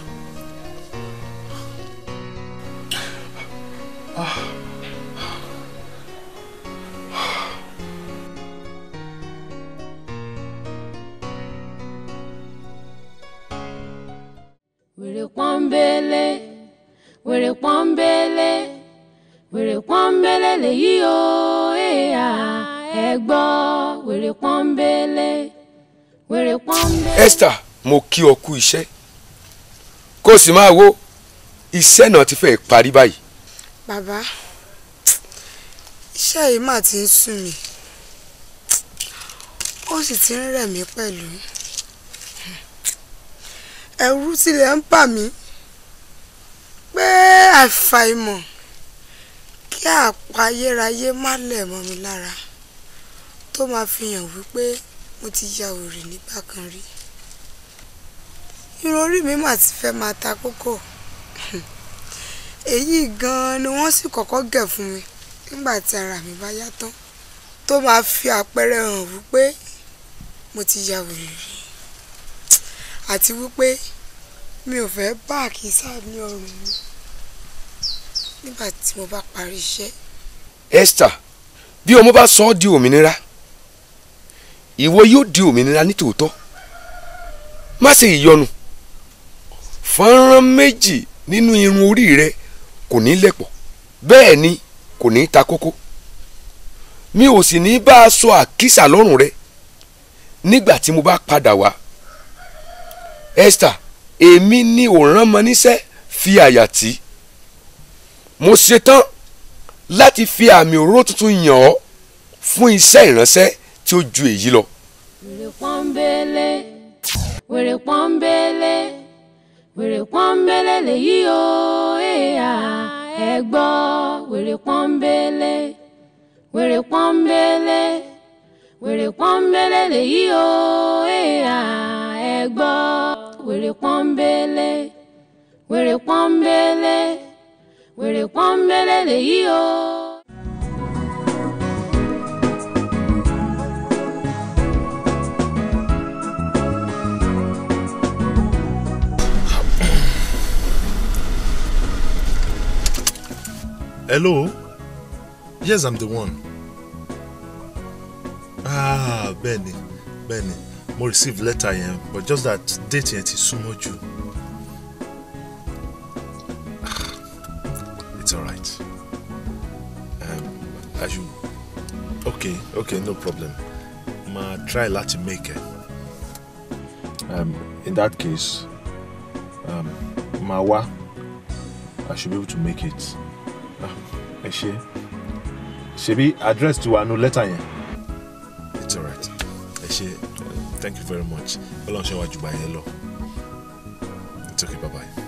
wèrè pọ́nbélé wèrè pọ́nbélé wèrè pọ́nbélé lèyí o èèyà ẹ gbọ́ wèrè pọ́nbélé wèrè pọ́nbélé. Esther mo kí ọ kú iṣẹ́ kó o sì máa wo iṣẹ́ náà ti fẹ́ parí báyìí. Bàbá, iṣẹ́ yìí mà ti ń sùn mí. Ó sì ti ń rẹ̀ mí pẹ̀lú. Ẹ̀rù tilẹ̀ ń bà mí pé àfàìmọ̀ kí àpá ayérayé má lẹ̀ mọ́ mi lára tó máa fi hàn wípé mo ti ya òrì nígbà kan rí. Irun orí mi mà ti fẹ́ máa ta kókó èyí gan-an ni wọ́n sì kọ́kọ́ gẹ̀ fún mi nígbà tí ara mi bá yá tán tó máa fi àpẹẹrẹ hàn wípé mo ti ya wèrè rí àti wípé mi ò fẹ́ bá àkísà ní ọrùn mi nígbà tí mo bá parí iṣẹ́. Esther bí ọmọ bá sọ ọ́ di òmìnira ìwọ yóò di òmìnira nítòótọ́ má ṣe ìyọnu fọ́nrán méjì nínú irun orí rẹ kò ní lẹ̀pọ̀ bẹ́ẹ̀ ni kò ní ta kókó mi ò sì ní bá a sọ àkísà lọ́rùn rẹ nígbà tí mo bá padà wá Esther èmi ni òràn mọ níṣẹ́ fi àyà tí mo ṣetán láti fi àmì òróró tuntun yàn ọ́ fún iṣẹ́ ìránṣẹ́ tí ó ju èyí lọ. wèrè pọ́nbélé wèrè pọ́nbélé wèrè pọ́nbélé lèyí o èèyà ẹ gbọ́ wèrè pọ́nbélé wèrè pọ́nbélé wèrè pọ́nbélé lèyí o èèyà ẹ gbọ́ wèrè pọ́nbélé wèrè pọ́nbélé wèrè pọ́nbélé lèyí o. Hello? Yes, I'm the one. Ah, bẹ́ẹ̀ni, bẹ́ẹ̀ni. Mo receive letter yẹn, but just that date yẹn ti súnmọ́ jù. Ah, It's alright. Um, I should... Okay, okay, no problem. Ma try láti make it. Um, in that case, um, ma wá. I should be able to make it. ẹ ṣe ṣebí address ti wà nù lẹ́tà yẹn. alright ẹ ṣe thank you very much ọlọ́run ṣe wájú bá yẹn lọ it's okay bye bye.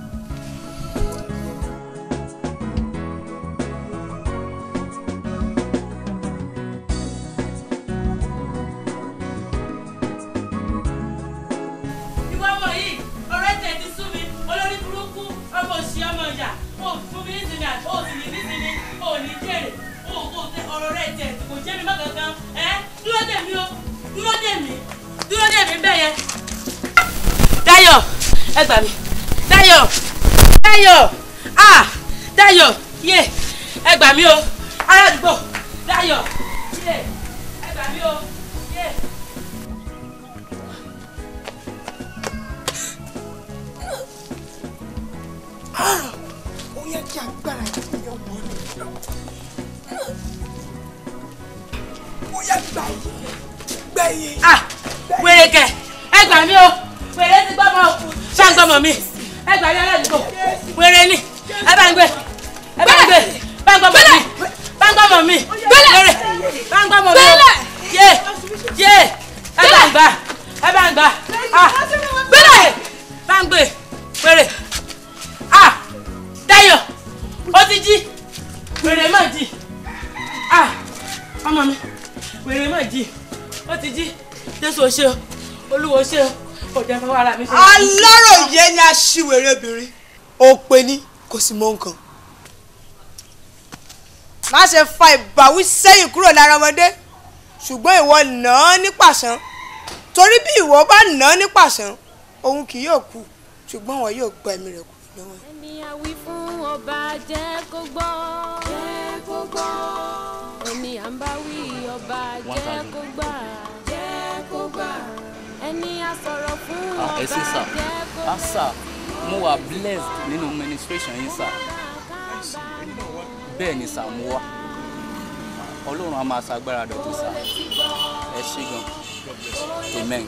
ìwọ ọmọ yìí ọ̀rẹ́ tẹ̀ ti sú mi olórí burúkú ọmọ òsì ọmọ ìyá o fún mi nísìnyí àti o sì ní nísìnyí o ní jèrè o kò tẹ ọ̀rọ̀ rẹ̀ tẹ̀ kò jẹ́ mi má kankan ẹ dúró dè mí o dúró dè mí dúró dè mí bẹ́ẹ̀ yẹn. Dayọ̀ ẹ gbà mí Dayọ̀ Dayọ̀ ah Dayọ̀ yé ẹ gbà mí o ará àdúgbò Dayọ̀ yé ẹ gbà mí o yé. ó yẹ kí agbára yìí yọ wọ́n ní. ó yẹ gbà yìí gbẹ̀yìn. ah wèrè kẹ ẹ gbà mí o wèrè ti gbọmọ ṣá ń gbọmọ mi ẹ gbà mí aládùúgbò wèrè ni ẹ bá ń gbé ẹ bá ń gbé bá ń gbọmọ mi bá ń gbọmọ mi wèrè bá ń gbọmọ mi o yé yé ẹ bá ń gbà ẹ bá ń gbà ah gbélé bá ń gbé wèrè ah Dayọ̀ ó ti jí wèrè má jí ah ọmọ mi wèrè má jí ó ti jí jésù ò ṣe o olúwo ṣe o kò jẹ́ fọwọ́ ara mi ṣe. aláròyé ni aṣiwèrè obìnrin òpè ni kò sì mọ nǹkan. má ṣe fa ìbáwí sẹ́yìn kúrò lára ọmọdé ṣùgbọ́n ìwọ nà án ní pàṣán torí bí ìwọ bá nà án ní pàṣán òun kì yóò kú ṣùgbọ́n wọn yóò gba ẹ̀mí rẹ̀ kú lọ́wọ́ ẹ̀. ẹni àwí fún ọba jẹ́ kó gbọ́ jẹ́ kó gbọ́ ẹni à ń bá wí ọba jẹ́ kó gbà jẹ́ kó gbà ẹni a sọ̀rọ̀ fún Ah, ẹ ọba ṣé sà jẹ́ kó ah sà mo wà blessed nínú ministration yín sà bẹ́ẹ̀ ni sà mo wà ọlọ́run á máa ṣàgbára dọ̀tún sà ẹ ṣé gan amen.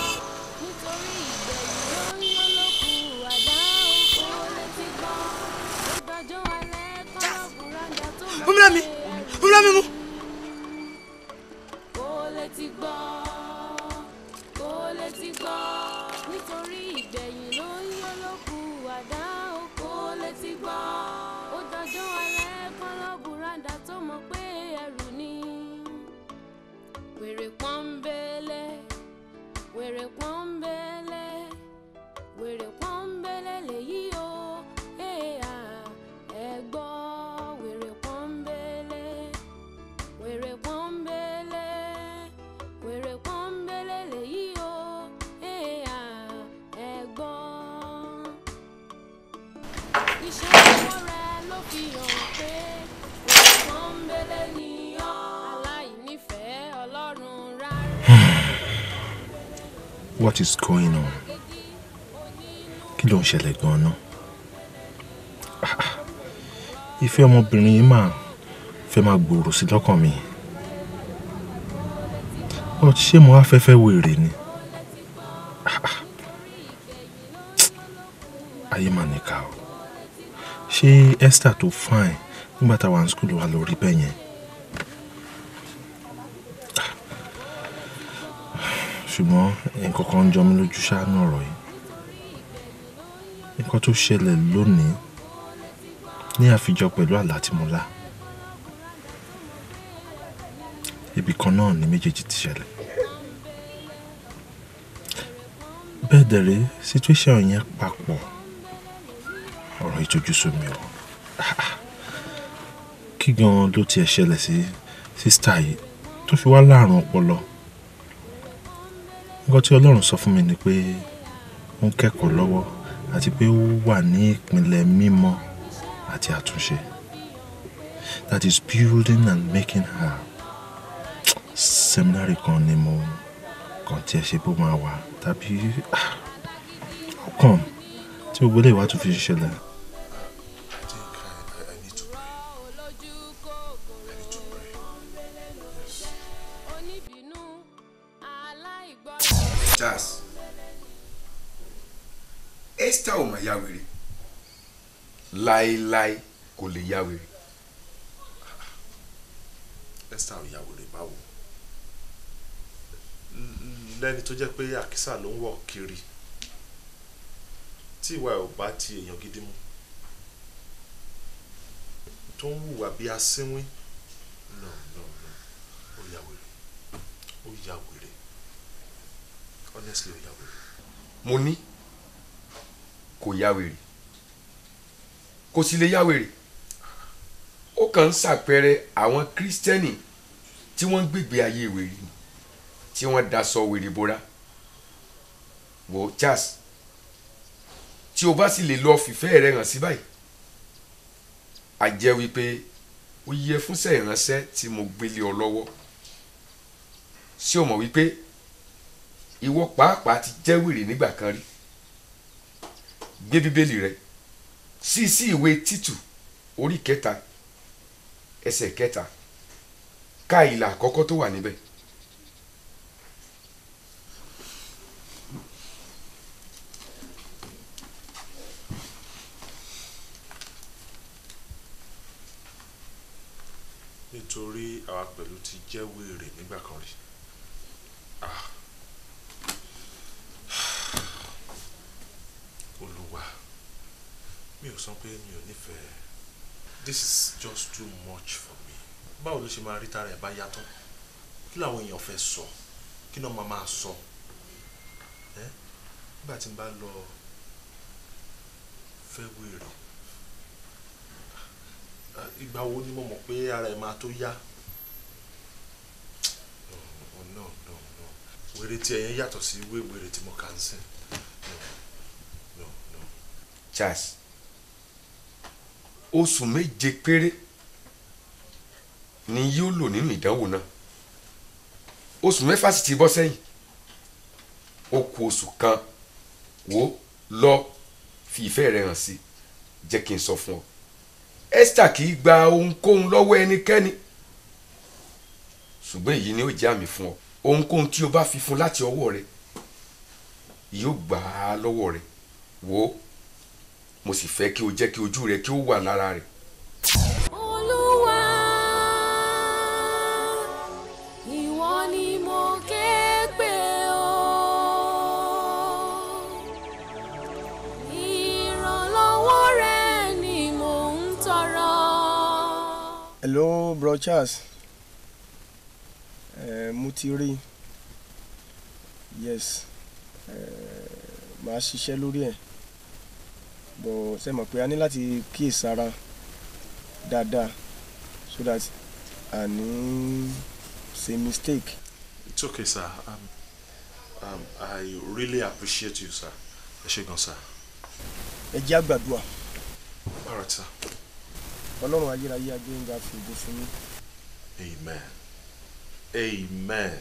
fún mi lómi fún mi lómi mú. kó lè ti gbọ́ kó lè ti gbọ́ nítorí ìgbẹ̀yìn ló ń yọ lókù àdá o kó lè ti gbọ́ ó dọjọ́ alẹ́ kọ́ lọ́bùrádà tó mọ̀ pé ẹrù ni wèrè pọ́nbélé wèrè pọ́nbélé wèrè pọ́nbélé lèyí o èèyà ẹ gbọ́ wèrè pọ́nbélé wèrè pọ́nbélé wèrè pọ́nbélé lèyí o èèyà ẹ gbọ́. iṣẹ́ ọwọ́ rẹ ló fi hàn pé wèrè pọ́nbélé ni ọ́ aláìnífẹ̀ẹ́ ọlọ́run rárá. What is going on? Kí ló ń ṣẹlẹ̀ gan-an? Ah, ah. Ìfẹ́ ọmọbìnrin yìí máa fẹ́ máa gbòòrò sí lọ́kàn mi. But ṣé mo wá fẹ́ fẹ́ wèrè ni? Ah, ah. Ayé mà níkà o. Ṣé Esther tó fine nígbà táwa ní skul wa lórí bẹ́ẹ̀ yẹn? ṣùgbọ́n nǹkan kan ń jọ mí lójú ṣáánú ọ̀rọ̀ yìí nǹkan tó ṣẹlẹ̀ lónìí ní àfijọ pẹ̀lú àlá tí mo lá ibì kan náà ni méjèèjì ti ṣẹlẹ̀ bẹ́ẹ̀ dẹ̀rẹ́ situation yẹn papọ̀ ọ̀rọ̀ ìtọ́jú sú mi o Ah, ah. kí gan ló tiẹ̀ ṣẹlẹ̀ sí sísítà yìí tó fi wá láàrùn ọpọlọ nǹkan tí ọlọ́run sọ fún mi ni pé ó ń kẹ́kọ̀ọ́ lọ́wọ́ àti pé ó wà ní ìpínlẹ̀ mímọ́ àti àtúnṣe that is building and making her seminary kan ni mo kàn tiẹ̀ ṣe bó máa wà tàbí ah, how come tí gbogbo eléyìí wá tún fi ṣẹlẹ̀. Charles Esther ò mà ya wèrè láéláé kò lè ya wèrè Esther ò ya wèrè báwo lẹ́ni tó jẹ́ pé àkísà ló ń wọ̀ kiri tí ìwà ẹ̀ ò bá ti èèyàn gidi mu tó ń hùwà bí asínwín no no no ó ya wèrè ó ya wèrè honestly ó ya wèrè. mo ní kò ya wèrè kò sì lè ya wèrè ó kàn ń ṣàpẹẹrẹ àwọn kírísítẹ́nì tí wọ́n ń gbègbè ayé wèrè ni tí wọ́n daṣọ wèrè bora wò Charles tí o bá sì lè lọ fìfẹ́ rẹ hàn sí báyìí a jẹ́ wípé ó yẹ fúnṣẹ́ ìránṣẹ́ tí mo gbélé ọ lọ́wọ́ ṣé o mọ̀ wípé ìwọ pàápàá ti jẹ́ wèrè nígbà kan rí gbé bíbélì rẹ sí sí ìwé títù orí kẹta ẹsẹ̀ kẹta ká ìlà àkọ́kọ́ tó wà níbẹ̀. nítorí àwa pẹ̀lú ti jẹ́ wèrè nígbà kan rí Ah. olúwa mi ò sọ pé mi ò nífẹ̀ẹ́ this is just too much for me báwo ló ṣe máa rí tara ẹ̀ bá yàtọ̀ kí làwọn èèyàn fẹ́ sọ kí náà máa máa sọ ẹ́ nígbà tí n bá lọ fẹ́ wèrè Ah, ìgbà wo ni mo mọ̀ pé ara ẹ̀ máa tó yá no no no no wèrè tí ẹ̀yẹn yàtọ̀ sí wé wèrè tí mo kà ń sìn no no Charles oṣù méje péré ni yóò lò nínú ìdánwò náà oṣù mẹ́fà sì ti bọ́ sẹ́yìn ó kù oṣù kan wò lọ fi ìfẹ́ rẹ hàn sí jẹ́ kí n sọ fún ọ Esther kì í gba ohunkóhun lọ́wọ́ ẹnikẹ́ni ṣùgbọ́n èyí ni ó jẹ́ àmì fún ọ ohunkóhun tí o bá fi fún láti ọwọ́ rẹ yóò gbà á lọ́wọ́ rẹ wò ó mo sì fẹ́ kí o jẹ́ kí ojú rẹ kí ó wà lára rẹ̀. Olúwa ìwọ ni mo ké pè ọ́ ìrànlọ́wọ́ rẹ ni mò ń tọrọ. hello bro Charles eh, mo ti rí yes eh, màá ṣiṣẹ́ lórí ẹ̀ bọ̀ ṣe mọ̀ pé a ní láti kíyèsára dáadáa so that a ní ṣe mistake. it's okay sir um, um, I really appreciate you sir ẹ ṣé gan sir ẹ jẹ́ àgbàdua all right sir ọlọ́run ayérayé agbẹ́yìnga fi ògo fún yín. amen amen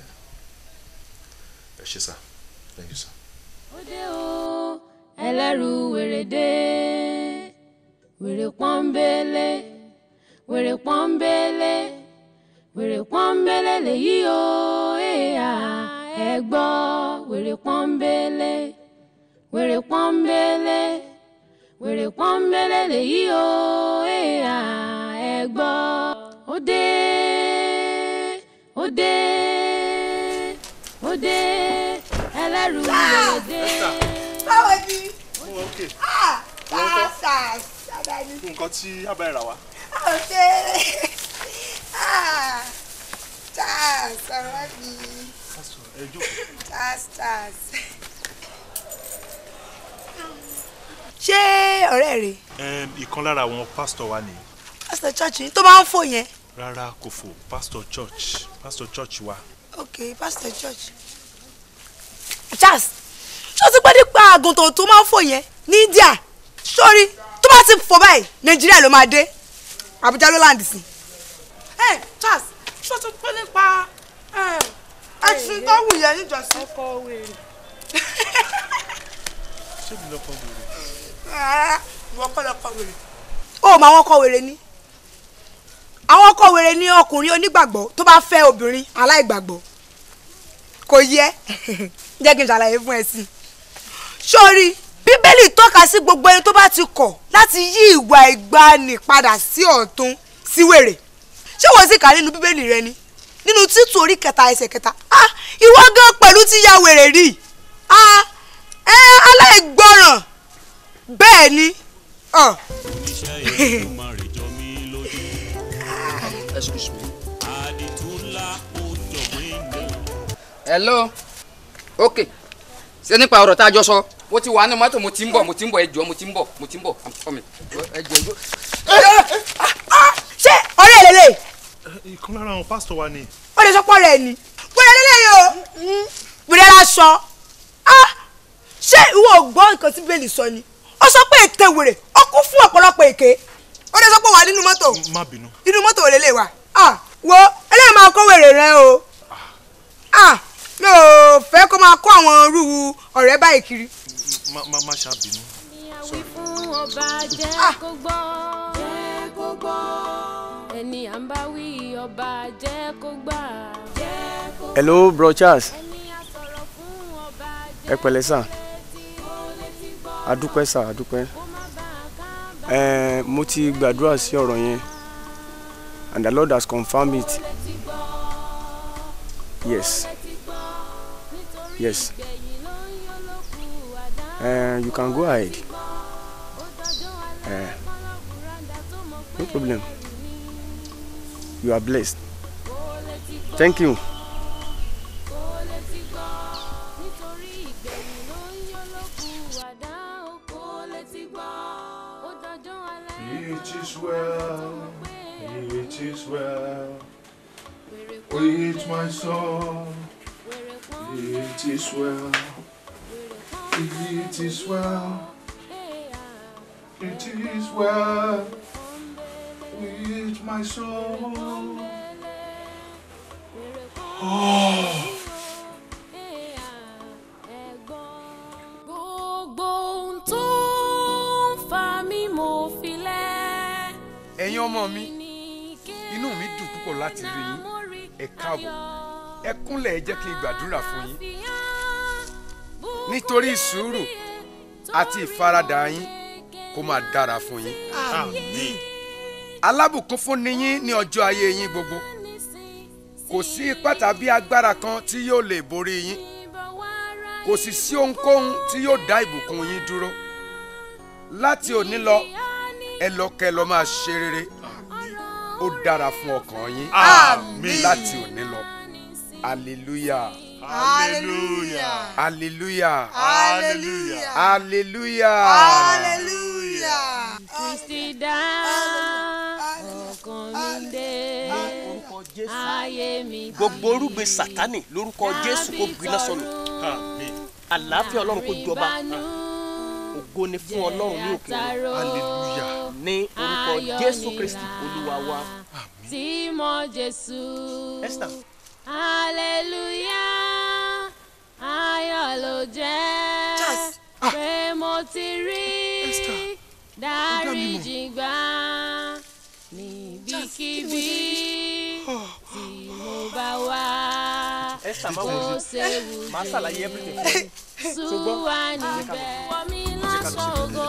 ẹ ṣé sir thank you sir. Òde o ẹlẹ́rù wèrè dé wèrè pọ́nbélé wèrè pọ́nbélé wèrè pọ́nbélé lèyí o èèyà ẹ gbọ́ wèrè pọ́nbélé wèrè pọ́nbélé wèrè pọ́nbélé lèyí o èèyà ẹ gbọ́ òde òde òde ẹlẹ́rù wèrè dé. báwo ni okay ah sáàsà sábàní nǹkan tí abẹ́ rà wá. ọ̀sẹ̀ ah charles ọ̀rọ̀ mi ẹ jókòó. charles charles. ṣé ọ̀rẹ́ rẹ̀ Um, ìkan lára àwọn pásítọ̀ wa nìyí pásítọ̀ church yìí tó máa ń fò yẹn rárá kò fò pásítọ̀ church pásítọ̀ church wa ok pásítọ̀ church. charles ṣé o ti pẹ́ nípa àgùntàn tó máa ń fò yẹn ní india sórí tó bá ti fò báyìí nàìjíríà ló máa dé àbújá ló láǹdì sí. ẹ charles ṣé o ti pẹ́ nípa ẹṣin tó wù yẹn níjọsí. ọkọ wèrè. ṣé mi lọkọ wèrè. rárá ìwọ kọ́ lọ́kọ wèrè. ó mọ àwọn ọkọ wèrè ni àwọn ọkọ wèrè ni ọkùnrin onígbàgbọ́ tó bá fẹ́ obìnrin aláìgbàgbọ́ kò yẹ jẹ́ kí n ṣàlàyé fún ẹ sí i. sórí bíbélì tọ́ka sí gbogbo ẹni tó bá ti kọ̀ láti yí ìwà ìgbani padà sí ọ̀tún sí wèrè ṣé wọ́n sì kà nínú bíbélì rẹ ni nínú títù orí kẹta ẹsẹ̀ kẹta ah ìwọ gan pẹ̀lú ti ya wèrè rí ah ẹ aláìgbọràn bẹ́ẹ̀ ni. ah. excuse me. hello ok ṣé nípa ọ̀rọ̀ tá a jọ sọ mo ti wà ní mọ́tò mo ti ń bọ̀ mo ti ń bọ̀ ẹ jọ̀ọ́ mo ti ń bọ̀ mo ti ń bọ̀ i'm coming ẹ jẹ́ ìjọ. ṣé ọ̀rẹ́ ẹ̀ lélẹ̀ ìkan lára àwọn pásítọ̀ wa ni. ó lè sọ pọ̀ rẹ̀ ni wẹ́rẹ́ lélẹ̀ yìí o wẹ́rẹ́ lásán ah ṣé ìwọ ò gbọ́ nǹkan tí bẹ́ẹ̀lì sọ ni ó sọ pé ète wèrè ó kún fún ọ̀pọ̀lọpọ̀ èké ó lè sọ pé wà nínú mọ́tò má bínú. inú mọ́tò ò lélẹ̀ wà ah wo eléyìí máa kó wèrè rẹ o ah mi ò fẹ́ kó máa kó àwọn irú ọ̀rẹ́ báyìí kiri. má má má ṣàbínú. fún ọba jẹ́ kó gbọ́ jẹ́ kó gbọ́ ẹni à ń bá wí ọba jẹ́ kó gbà jẹ́ kó gbọ́ hello bro charles ẹni à sọ̀rọ̀ fún ọba ẹ pẹ̀lẹ́ sà adúpẹ́ sà adúpẹ́ ẹ mo ti gbàdúrà sí ọ̀rọ̀ yẹn and the lord has confirmed it yes yes uh, you can go ahead uh, no problem you are blessed thank you. It is well, it is well with my soul. It is well, it is well, it is well with my soul. Oh. gbogbo ohun tó ń fa mí mo fi lẹ̀. ẹ̀yin ọmọ mi inú mi dùn púpọ̀ láti rí yín ẹ káàbọ̀ ẹ kúnlẹ̀ ẹ jẹ́ kí n gbàdúrà fún yín nítorí sùúrù àti ìfaradà yín kó máa dára fún yín àmín. alábùkún fún ni yín ní ọjọ́ ayé yín gbogbo kò sí ipá tàbí agbára kan tí yóò lè borí yín kò sì sí ohunkóhun tí yóò dá ìbùkún yín dúró láti òní lọ ẹ lọ kẹ́ lọ máa ṣe rere ó dára fún ọkàn yín Àmín. láti òní lọ hallelujah hallelujah. hallelujah hallelujah. hallelujah hallelujah. kristi dá ọkàn mi dé ayé mi gbogbo orúgbe sátani lórúkọ jésù kó gbiná sọnù àlàáfíà ọlọ́run kó jọba ògo ni fún ọlọ́run ní òkè Hallelujah. ní orúkọ Ayọ̀ jésù ni kristi olúwa wa. tí mo jésù. Esther. hallelujah ayọ̀ ló jẹ́ pé mo ti rí dáríjì gbà níbikíbi tí mo bá wà Esther má kó wọlé séwu máa ṣàlàyé everything fún yín. sùwà níbẹ̀ wọ́n mi lásán ògo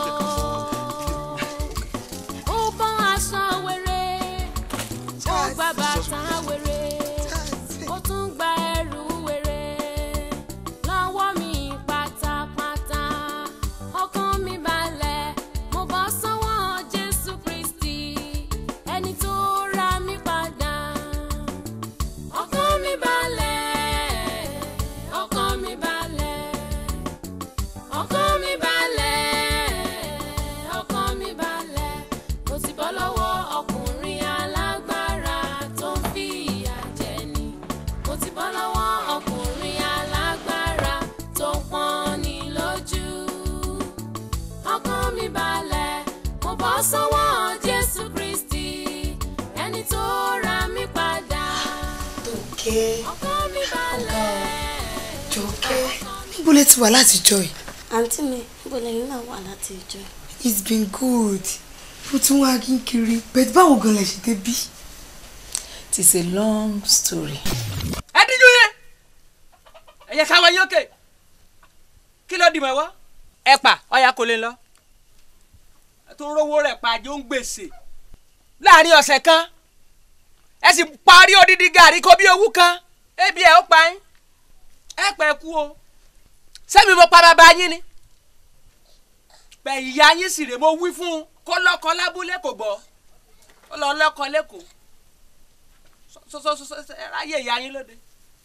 ó bọ́ aṣọ wéré ó gba bàtà wéré ó tún gba ẹrù wéré lọ́wọ́ mi pátápátá ọkàn mi balẹ̀ mo bọ́ sọ́wọ́ Jésù Kristi ẹni tó ra mi padà ọkàn mi balẹ̀ ọkàn mi balẹ̀ ọkàn mi balẹ̀ ọkàn mi balẹ̀ mo ti bọ́ lọ́wọ́ ọkùnrin alágbára tó ń fi ìyà jẹni mo ti bọ́ lọ́wọ́ ọkùnrin alágbára tó ń pọ́n ni lójú ọkàn mi balẹ̀ mo bọ́ sọ́wọ́ Jésù Kristi ẹni tó ra mi padà Tókẹ́ ọkàn mi balẹ̀. Tókẹ́ níbo lẹ ti wà látijọ́ yìí. àǹtí mi níbo lẹ́yìn náà wà láti ìjọ yìí? it's been good mo tún wá kí n kiri bẹ́ẹ̀ báwo gan lẹ ṣe débí. it is a long story. ẹ díjú yẹn ẹyẹ káwa yín òkè kí ló dì mọ́ ẹ wá ẹ pa ọyà kò lè lọ ẹ tó rówó rẹ̀ pa àjọ ń gbèsè láàrin ọ̀sẹ̀ kan ẹ sì parí odidi gàrí kó bí owó kan ebi ẹ ó pa yín ẹ pẹ́ kú o sẹ́mi mo pa bàbá yín ni bẹ́ẹ̀ ìyá yín sì rè mo wí fún un kó lọ́kọ lábúlé kò gbọ́ ó lọ lọ́kọ lẹ́kọ̀ọ́ sọsọsọsọ ẹ ráyè ìyá yín lóde.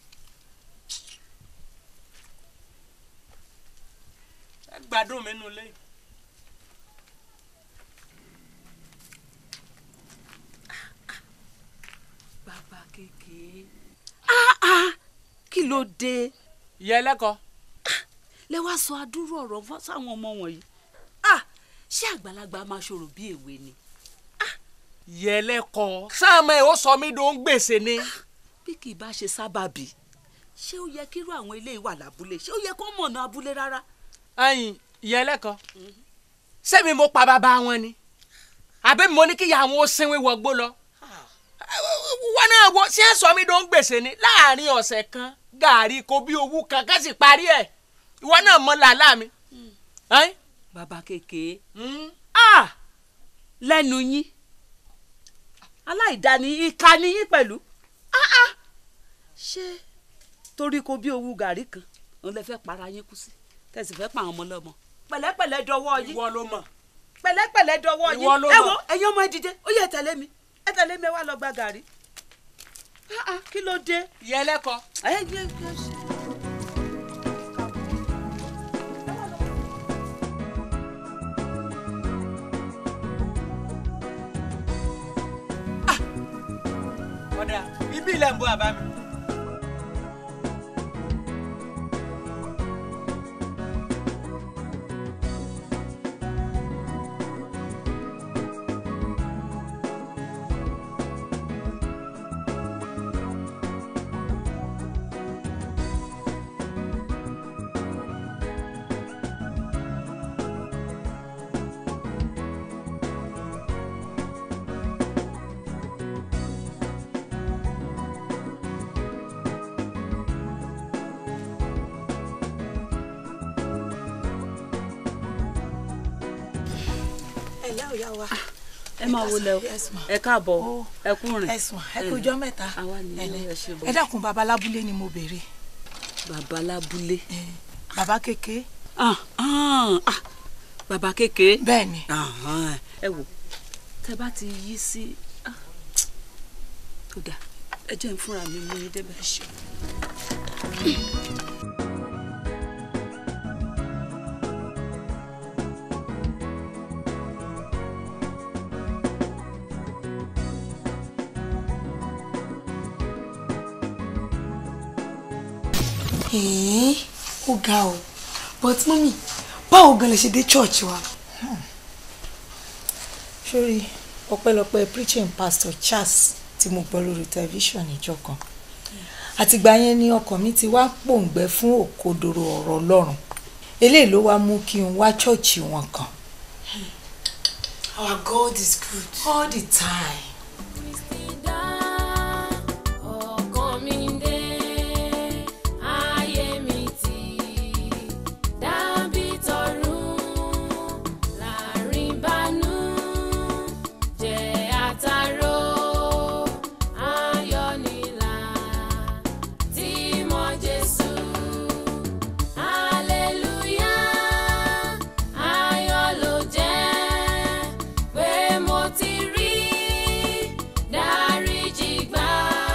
ẹ gbádùn mi nù lẹ́yìn. bàbá kékeré. kí ló dé. ìyá ẹlẹ́kọ̀ọ́. lẹ wá sọ adúrú ọ̀rọ̀ fún sáwọn ọmọ wọ̀nyí. ṣé àgbàlagbà máa ṣòro bí èwe ni. ìyá ẹlẹ́kọ̀ọ́ sáàmù ẹ̀ ó sọ mí dó ń gbèsè ni. bí kì í bá ṣe sábàbí ṣé ó yẹ kírú àwọn eléyìí wà lábúlé ṣé ó yẹ kó mọ̀nà abúlé rárá. ẹ̀yin ìyá ẹlẹ́kọ̀ọ́ sẹ́mi mo pa bàbá wọn ni àbẹ́ mo ní kí ìyá àwọn ó sinwi wọgbó lọ. wọn náà wo ṣé ẹ sọ mí dó ń gbèsè ni láàrin ọ̀sẹ̀ kan gàárì kò bí owó kan ká sì parí ẹ̀ ìwọ náà mọ làálà mi. bàbá kékeré lẹ́nu yín aláìdáni ìka ni yín pẹ̀lú ṣé torí kò bí owó gàrí kan òun lè fẹ́ para yín kú sí tẹ̀sí fẹ́ pa àwọn ọmọ lọ́mọ pẹ̀lẹ́pẹ̀lẹ́ dọwọ́ yín ìwọ ló mọ̀ pẹ̀lẹ́pẹ̀lẹ́ dọwọ́ yín Ìwọ ló ẹ mọ̀. wo ẹ̀yin ọmọ ẹ dìde ó yẹ ẹ tẹ̀lé mi ẹ tẹ̀lé mi ẹ wá lọ gba gàrí Ah, ah, kí ló dé. ìyá ẹlẹ́kọ̀ọ́. ẹ yẹ kí ẹ ṣe. ọ̀dà ibi ilẹ̀ ń bọ́ àbá mi. ẹ lẹ́ òyà wa. ẹ máa wo lẹ o ẹ káàbọ̀ ẹ kú rìn. ẹ̀sùn ẹ kú ọjọ́ mẹ́ta. àwa nìyẹn ẹ ṣe bọ̀. ẹ dákun baba lábúlé ni mo béèrè. bàbá lábúlé. baba kékeré. ah ah ah bàbá kékeré. bẹ́ẹ̀ni. Ahan, ẹ wò tẹ bá ti yí sí ah, tó dà ẹ jẹ́ n fúnra mi mú yín débẹ̀. ẹ̀ẹ́n ó ga o but mọ́mí báwo gan lè ṣe dé church wa. sórí ọpẹ́lọpẹ́ preaching pastor Charles tí mo gbọ́ lórí tẹlifíṣàn níjọ́ kan àtìgbà yẹn ni ọkàn mi ti wá pòǹgbẹ fún òkodoro ọ̀rọ̀ Ọlọ́run eléyìí ló wá mú kí n wá chọ́ọ̀chì wọn kan our God is good all the time. ọkàn mi dé ayé mi ti dàbí tọ̀run láàrin bánú jẹ́ àtàrò ayọ̀ nílà tí mo Jésù hallelujah ayọ̀ ló jẹ́ pé mo ti rí dáríjì gbà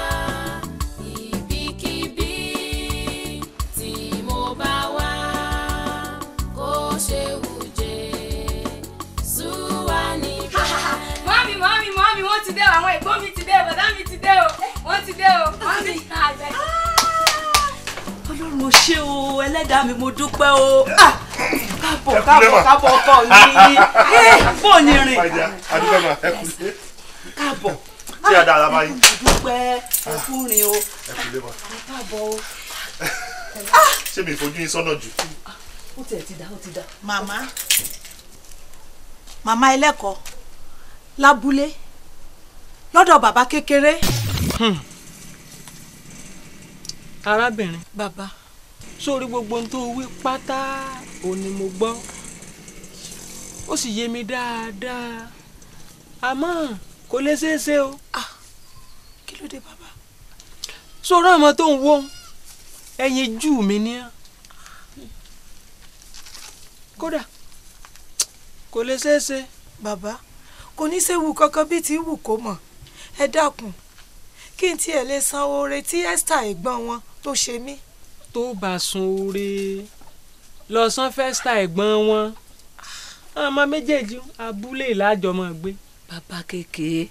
ibikíbi tí mo bá wà kó ṣe wùjẹ́ súwà níbẹ̀. mọ́mí mọ́mí mọ́mí wọ́n ti dé o àwọn ẹ̀gbọ́n mi ti dé o bàdá mi ti dé o wọ́n ti dé o mọ́mí àgbẹ̀. ọlọ́run ò ṣé o ẹlẹ́dàá mi mo dúpẹ́ o Ah, káàbọ̀ káàbọ̀ káàbọ̀ ọkọ mi Eh, bó o ní rìn adúgbò máa ẹ kú lé káàbọ̀ tí a dára báyìí. mo dúpẹ́ ọkùnrin o ẹ kú lé mọ káàbọ̀ o ṣé mi fojú yín sọ́nà jù. ó tiẹ̀ ti dá ó ti dá. màmá màmá ẹlẹ́kọ̀ọ́ lábúlé lọ́dọ̀ bàbá kékeré. arábìnrin bàbá sórí gbogbo ohun tó wí pátá òun ni mo gbọ́ ó sì yé mi dáadáa àmọ́ kò lè ṣeé ṣe o. kí ló dé bàbá. sọ̀rọ̀ àwọn tó ń wó ẹyin jù mí ní á kódà kò lè ṣeé ṣe. bàbá kò ní séwu kankan bíi ti wù kó mọ̀ ẹ dákun kí n tiẹ̀ lè san oore tí Esther ẹ̀gbọ́n wọn tó ṣe mí. tó bá sun oore lọ san fẹ́stà ẹ̀gbọ́n wọn ọmọ méjèèjì abúlé ìlàjọmọ gbé. bàbá kékeré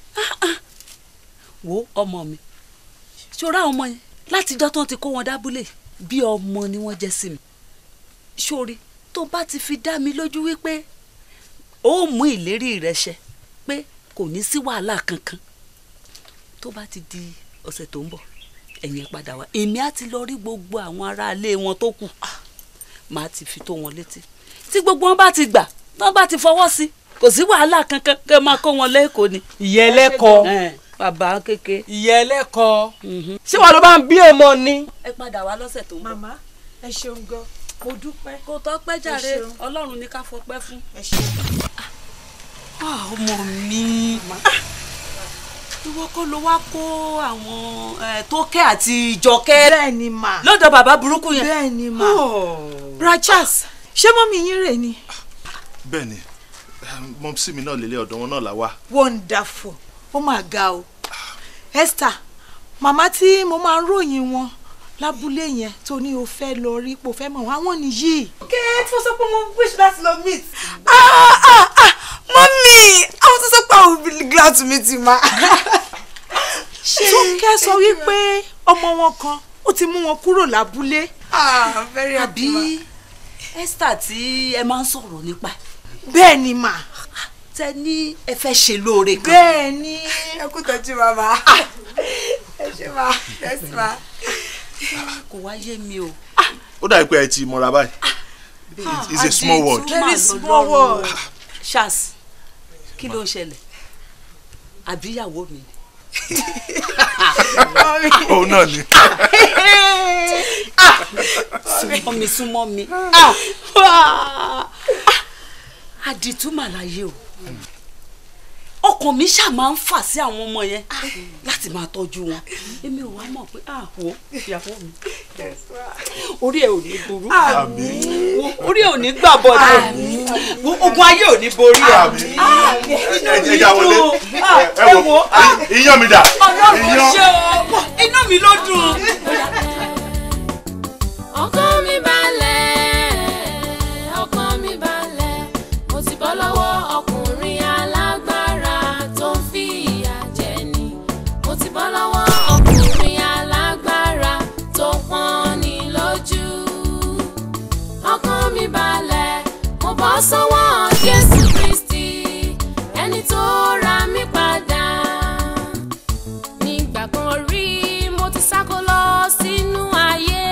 wo ọmọ mi ṣọ́ra ọmọ yẹn látijọ́ tó ń ti kó wọn dábúlé bí ọmọ ni wọ́n jẹ́ sí mi ṣórí tó bá ti fi dá mi lójú wípé ó mú ìlérí rẹ ṣẹ pé kò ní sí wàhálà kankan tó bá ti di ọ̀sẹ̀ tó ń bọ̀ ẹ̀yin padà wá èmi á ti lọ rí gbogbo àwọn aráalé wọn tó kù màá ti fi tó wọn létí tí gbogbo wọn bá ti gbà tí wọn bá ti fọwọ́ sí kò sí wàhálà kankan kẹ́ máa kó wọn lẹ́kọ̀ọ́ ni. ìyá ẹlẹ́kọ̀ọ́ bàbá kéke. ìyá ẹlẹ́kọ̀ọ́ ṣé wàá ló bá ń bí èèmọ̀ ni. ẹ padà wá lọ́sẹ̀ tó ń bọ̀. màmá ẹ ṣeun gan mo dúpẹ́. kò tọ́pẹ́ jàre Ẹ ṣeun. ọlọ́run ní ká fọpẹ́ fún. ẹ ṣeun. ọmọ mi ìwọ kọ́ ló wá kó àwọn eh, tókẹ́ àti ìjọkẹ́. bẹ́ẹ̀ni mà. lọ́dọ̀ bàbá burúkú yẹn. bẹ́ẹ̀ni mà. Brachas ṣé mọ́mí yín rè ni. bẹ́ẹ̀ ni mọ́mísí mi náà lélẹ̀ ọ̀dọ̀ wọn náà là wá. wonderful ó mà ga o Esther màmá tí mo máa ń ròyìn wọn lábúlé yẹn tó ní o fẹ́ lọ rí pò fẹ́ mọ̀ wá wọ́n nìyí. kẹ́ tí mo sọ pé mo wish láti lọ meet. mọ́mí àwọn tó sọ pé I will be glad to meet you ma. Tókẹ́ sọ wípé ọmọ wọn kan ó ti mú wọn kúrò lábúlé. ah very happy ma. àbí Esther tí ẹ máa ń sọ̀rọ̀ nípa ẹ̀. bẹ́ẹ̀ ni mà. tẹ ní ẹ fẹ́ ṣe lóore kan. bẹ́ẹ̀ ni. ẹ kú tọ́jú màmá. ẹ ṣe ma yes ma. kò wá yé mi o. ó dàbí pé ẹ ti mọ̀ra báyìí It- it's a small word. very small word. Charles kí ló ń ṣẹlẹ̀ àbíyàwó mi ni. òun náà ni. súnmọ́ mi súnmọ́ mi àdìtú màláyé o ọkàn mi ṣáà máa ń fà sí àwọn ọmọ yẹn láti máa tọ́jú wọn èmi ò wá mọ̀ pé àwọ̀ ìyàwó mi orí ẹ̀ ò ní burú Wo, orí ẹ̀ ò ní gbà bọ̀dẹ̀ Wo, ogun ayé ò ní borí ẹ̀ ẹ jẹ́ ká wọlé ẹ wo iyán mi dà ọlọ́run iyán. ṣe o inú mi ló dùn. ọkàn mi balẹ̀ ọkàn mi balẹ̀ mo ti bọ́ lọ́wọ́ ọkùnrin alágbára tó ń fi ìyà jẹ ni mo ti bọ́ lọ́wọ́ ọkùnrin alágbára tó pọ́n ni lójú ọkàn mi balẹ̀ mo bọ́ sọ́wọ́ Jésù Kristi ẹni tó ra mí padà nígbà kan rí mo ti sáko lọ sínú ayé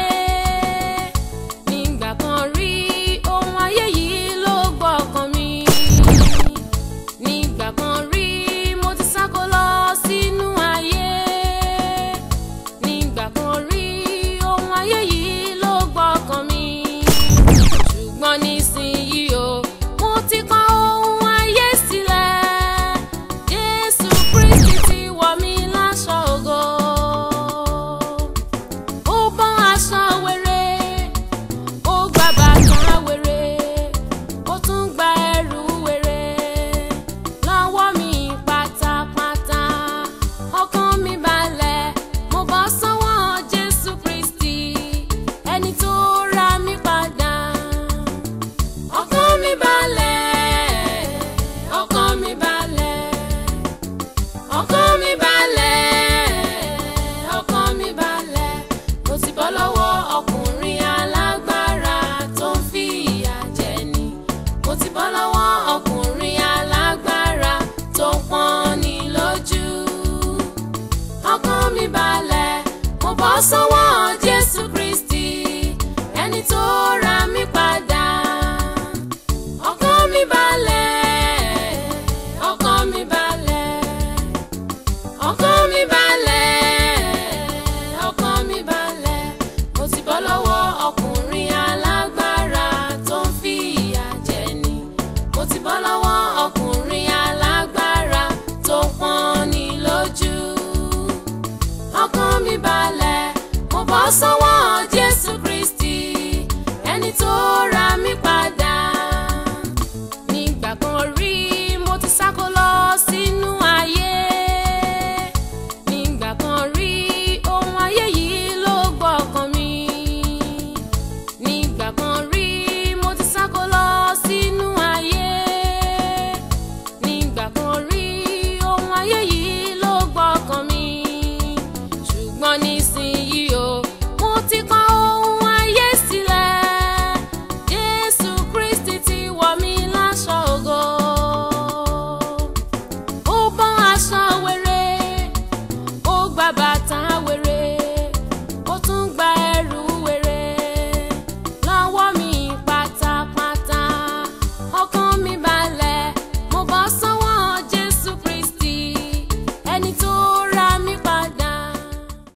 nígbà kan rí ohun ayé yìí ló gbọ́ ọkàn mi nígbà kan rí mo ti sáko lọ sínú ayé nígbà kan rí ohun ayé yìí ló gbọ́ ọkàn mi ṣùgbọ́n nísìnyí o mo ti kọ̀ ohun ayé sílẹ̀ Jésù Kristi ti wọ̀ mí láṣọ ògo ó bọ́ aṣọ wéré ó gba bàtà wéré ó tún gba ẹrù wéré lọ́wọ́ mi pátápátá ọkàn mi balẹ̀ mo bọ́ sọ́wọ́ Jésù Kristi ẹni tó ra mí padà ọkàn mi balẹ̀ ọkàn mi balẹ̀ ọkàn mi balẹ̀ ọkàn mi balẹ̀ mo ti bọ́ lọ́wọ́ ọkùnrin alágbára tó ń fi ìyà jẹ ni mo ti bọ́ lọ́wọ́ ọkùnrin alágbára tó ń pọ́n ni lójú ọkàn mi balẹ̀ mo bọ́ sọ́wọ́ Jésù Kristi ẹni tó ra mí padà ọkàn mi balẹ̀ ọkàn mi balẹ̀ ọkàn mi balẹ̀ ọkàn mi balẹ̀ mo ti bọ́ lọ́wọ́ ọkùnrin alágbára tó ń fi ìyà jẹ ni mo ti bọ́ lọ́wọ́ ọkùnrin alágbára tó ń pọ́n ni lójú tó ra mí padà.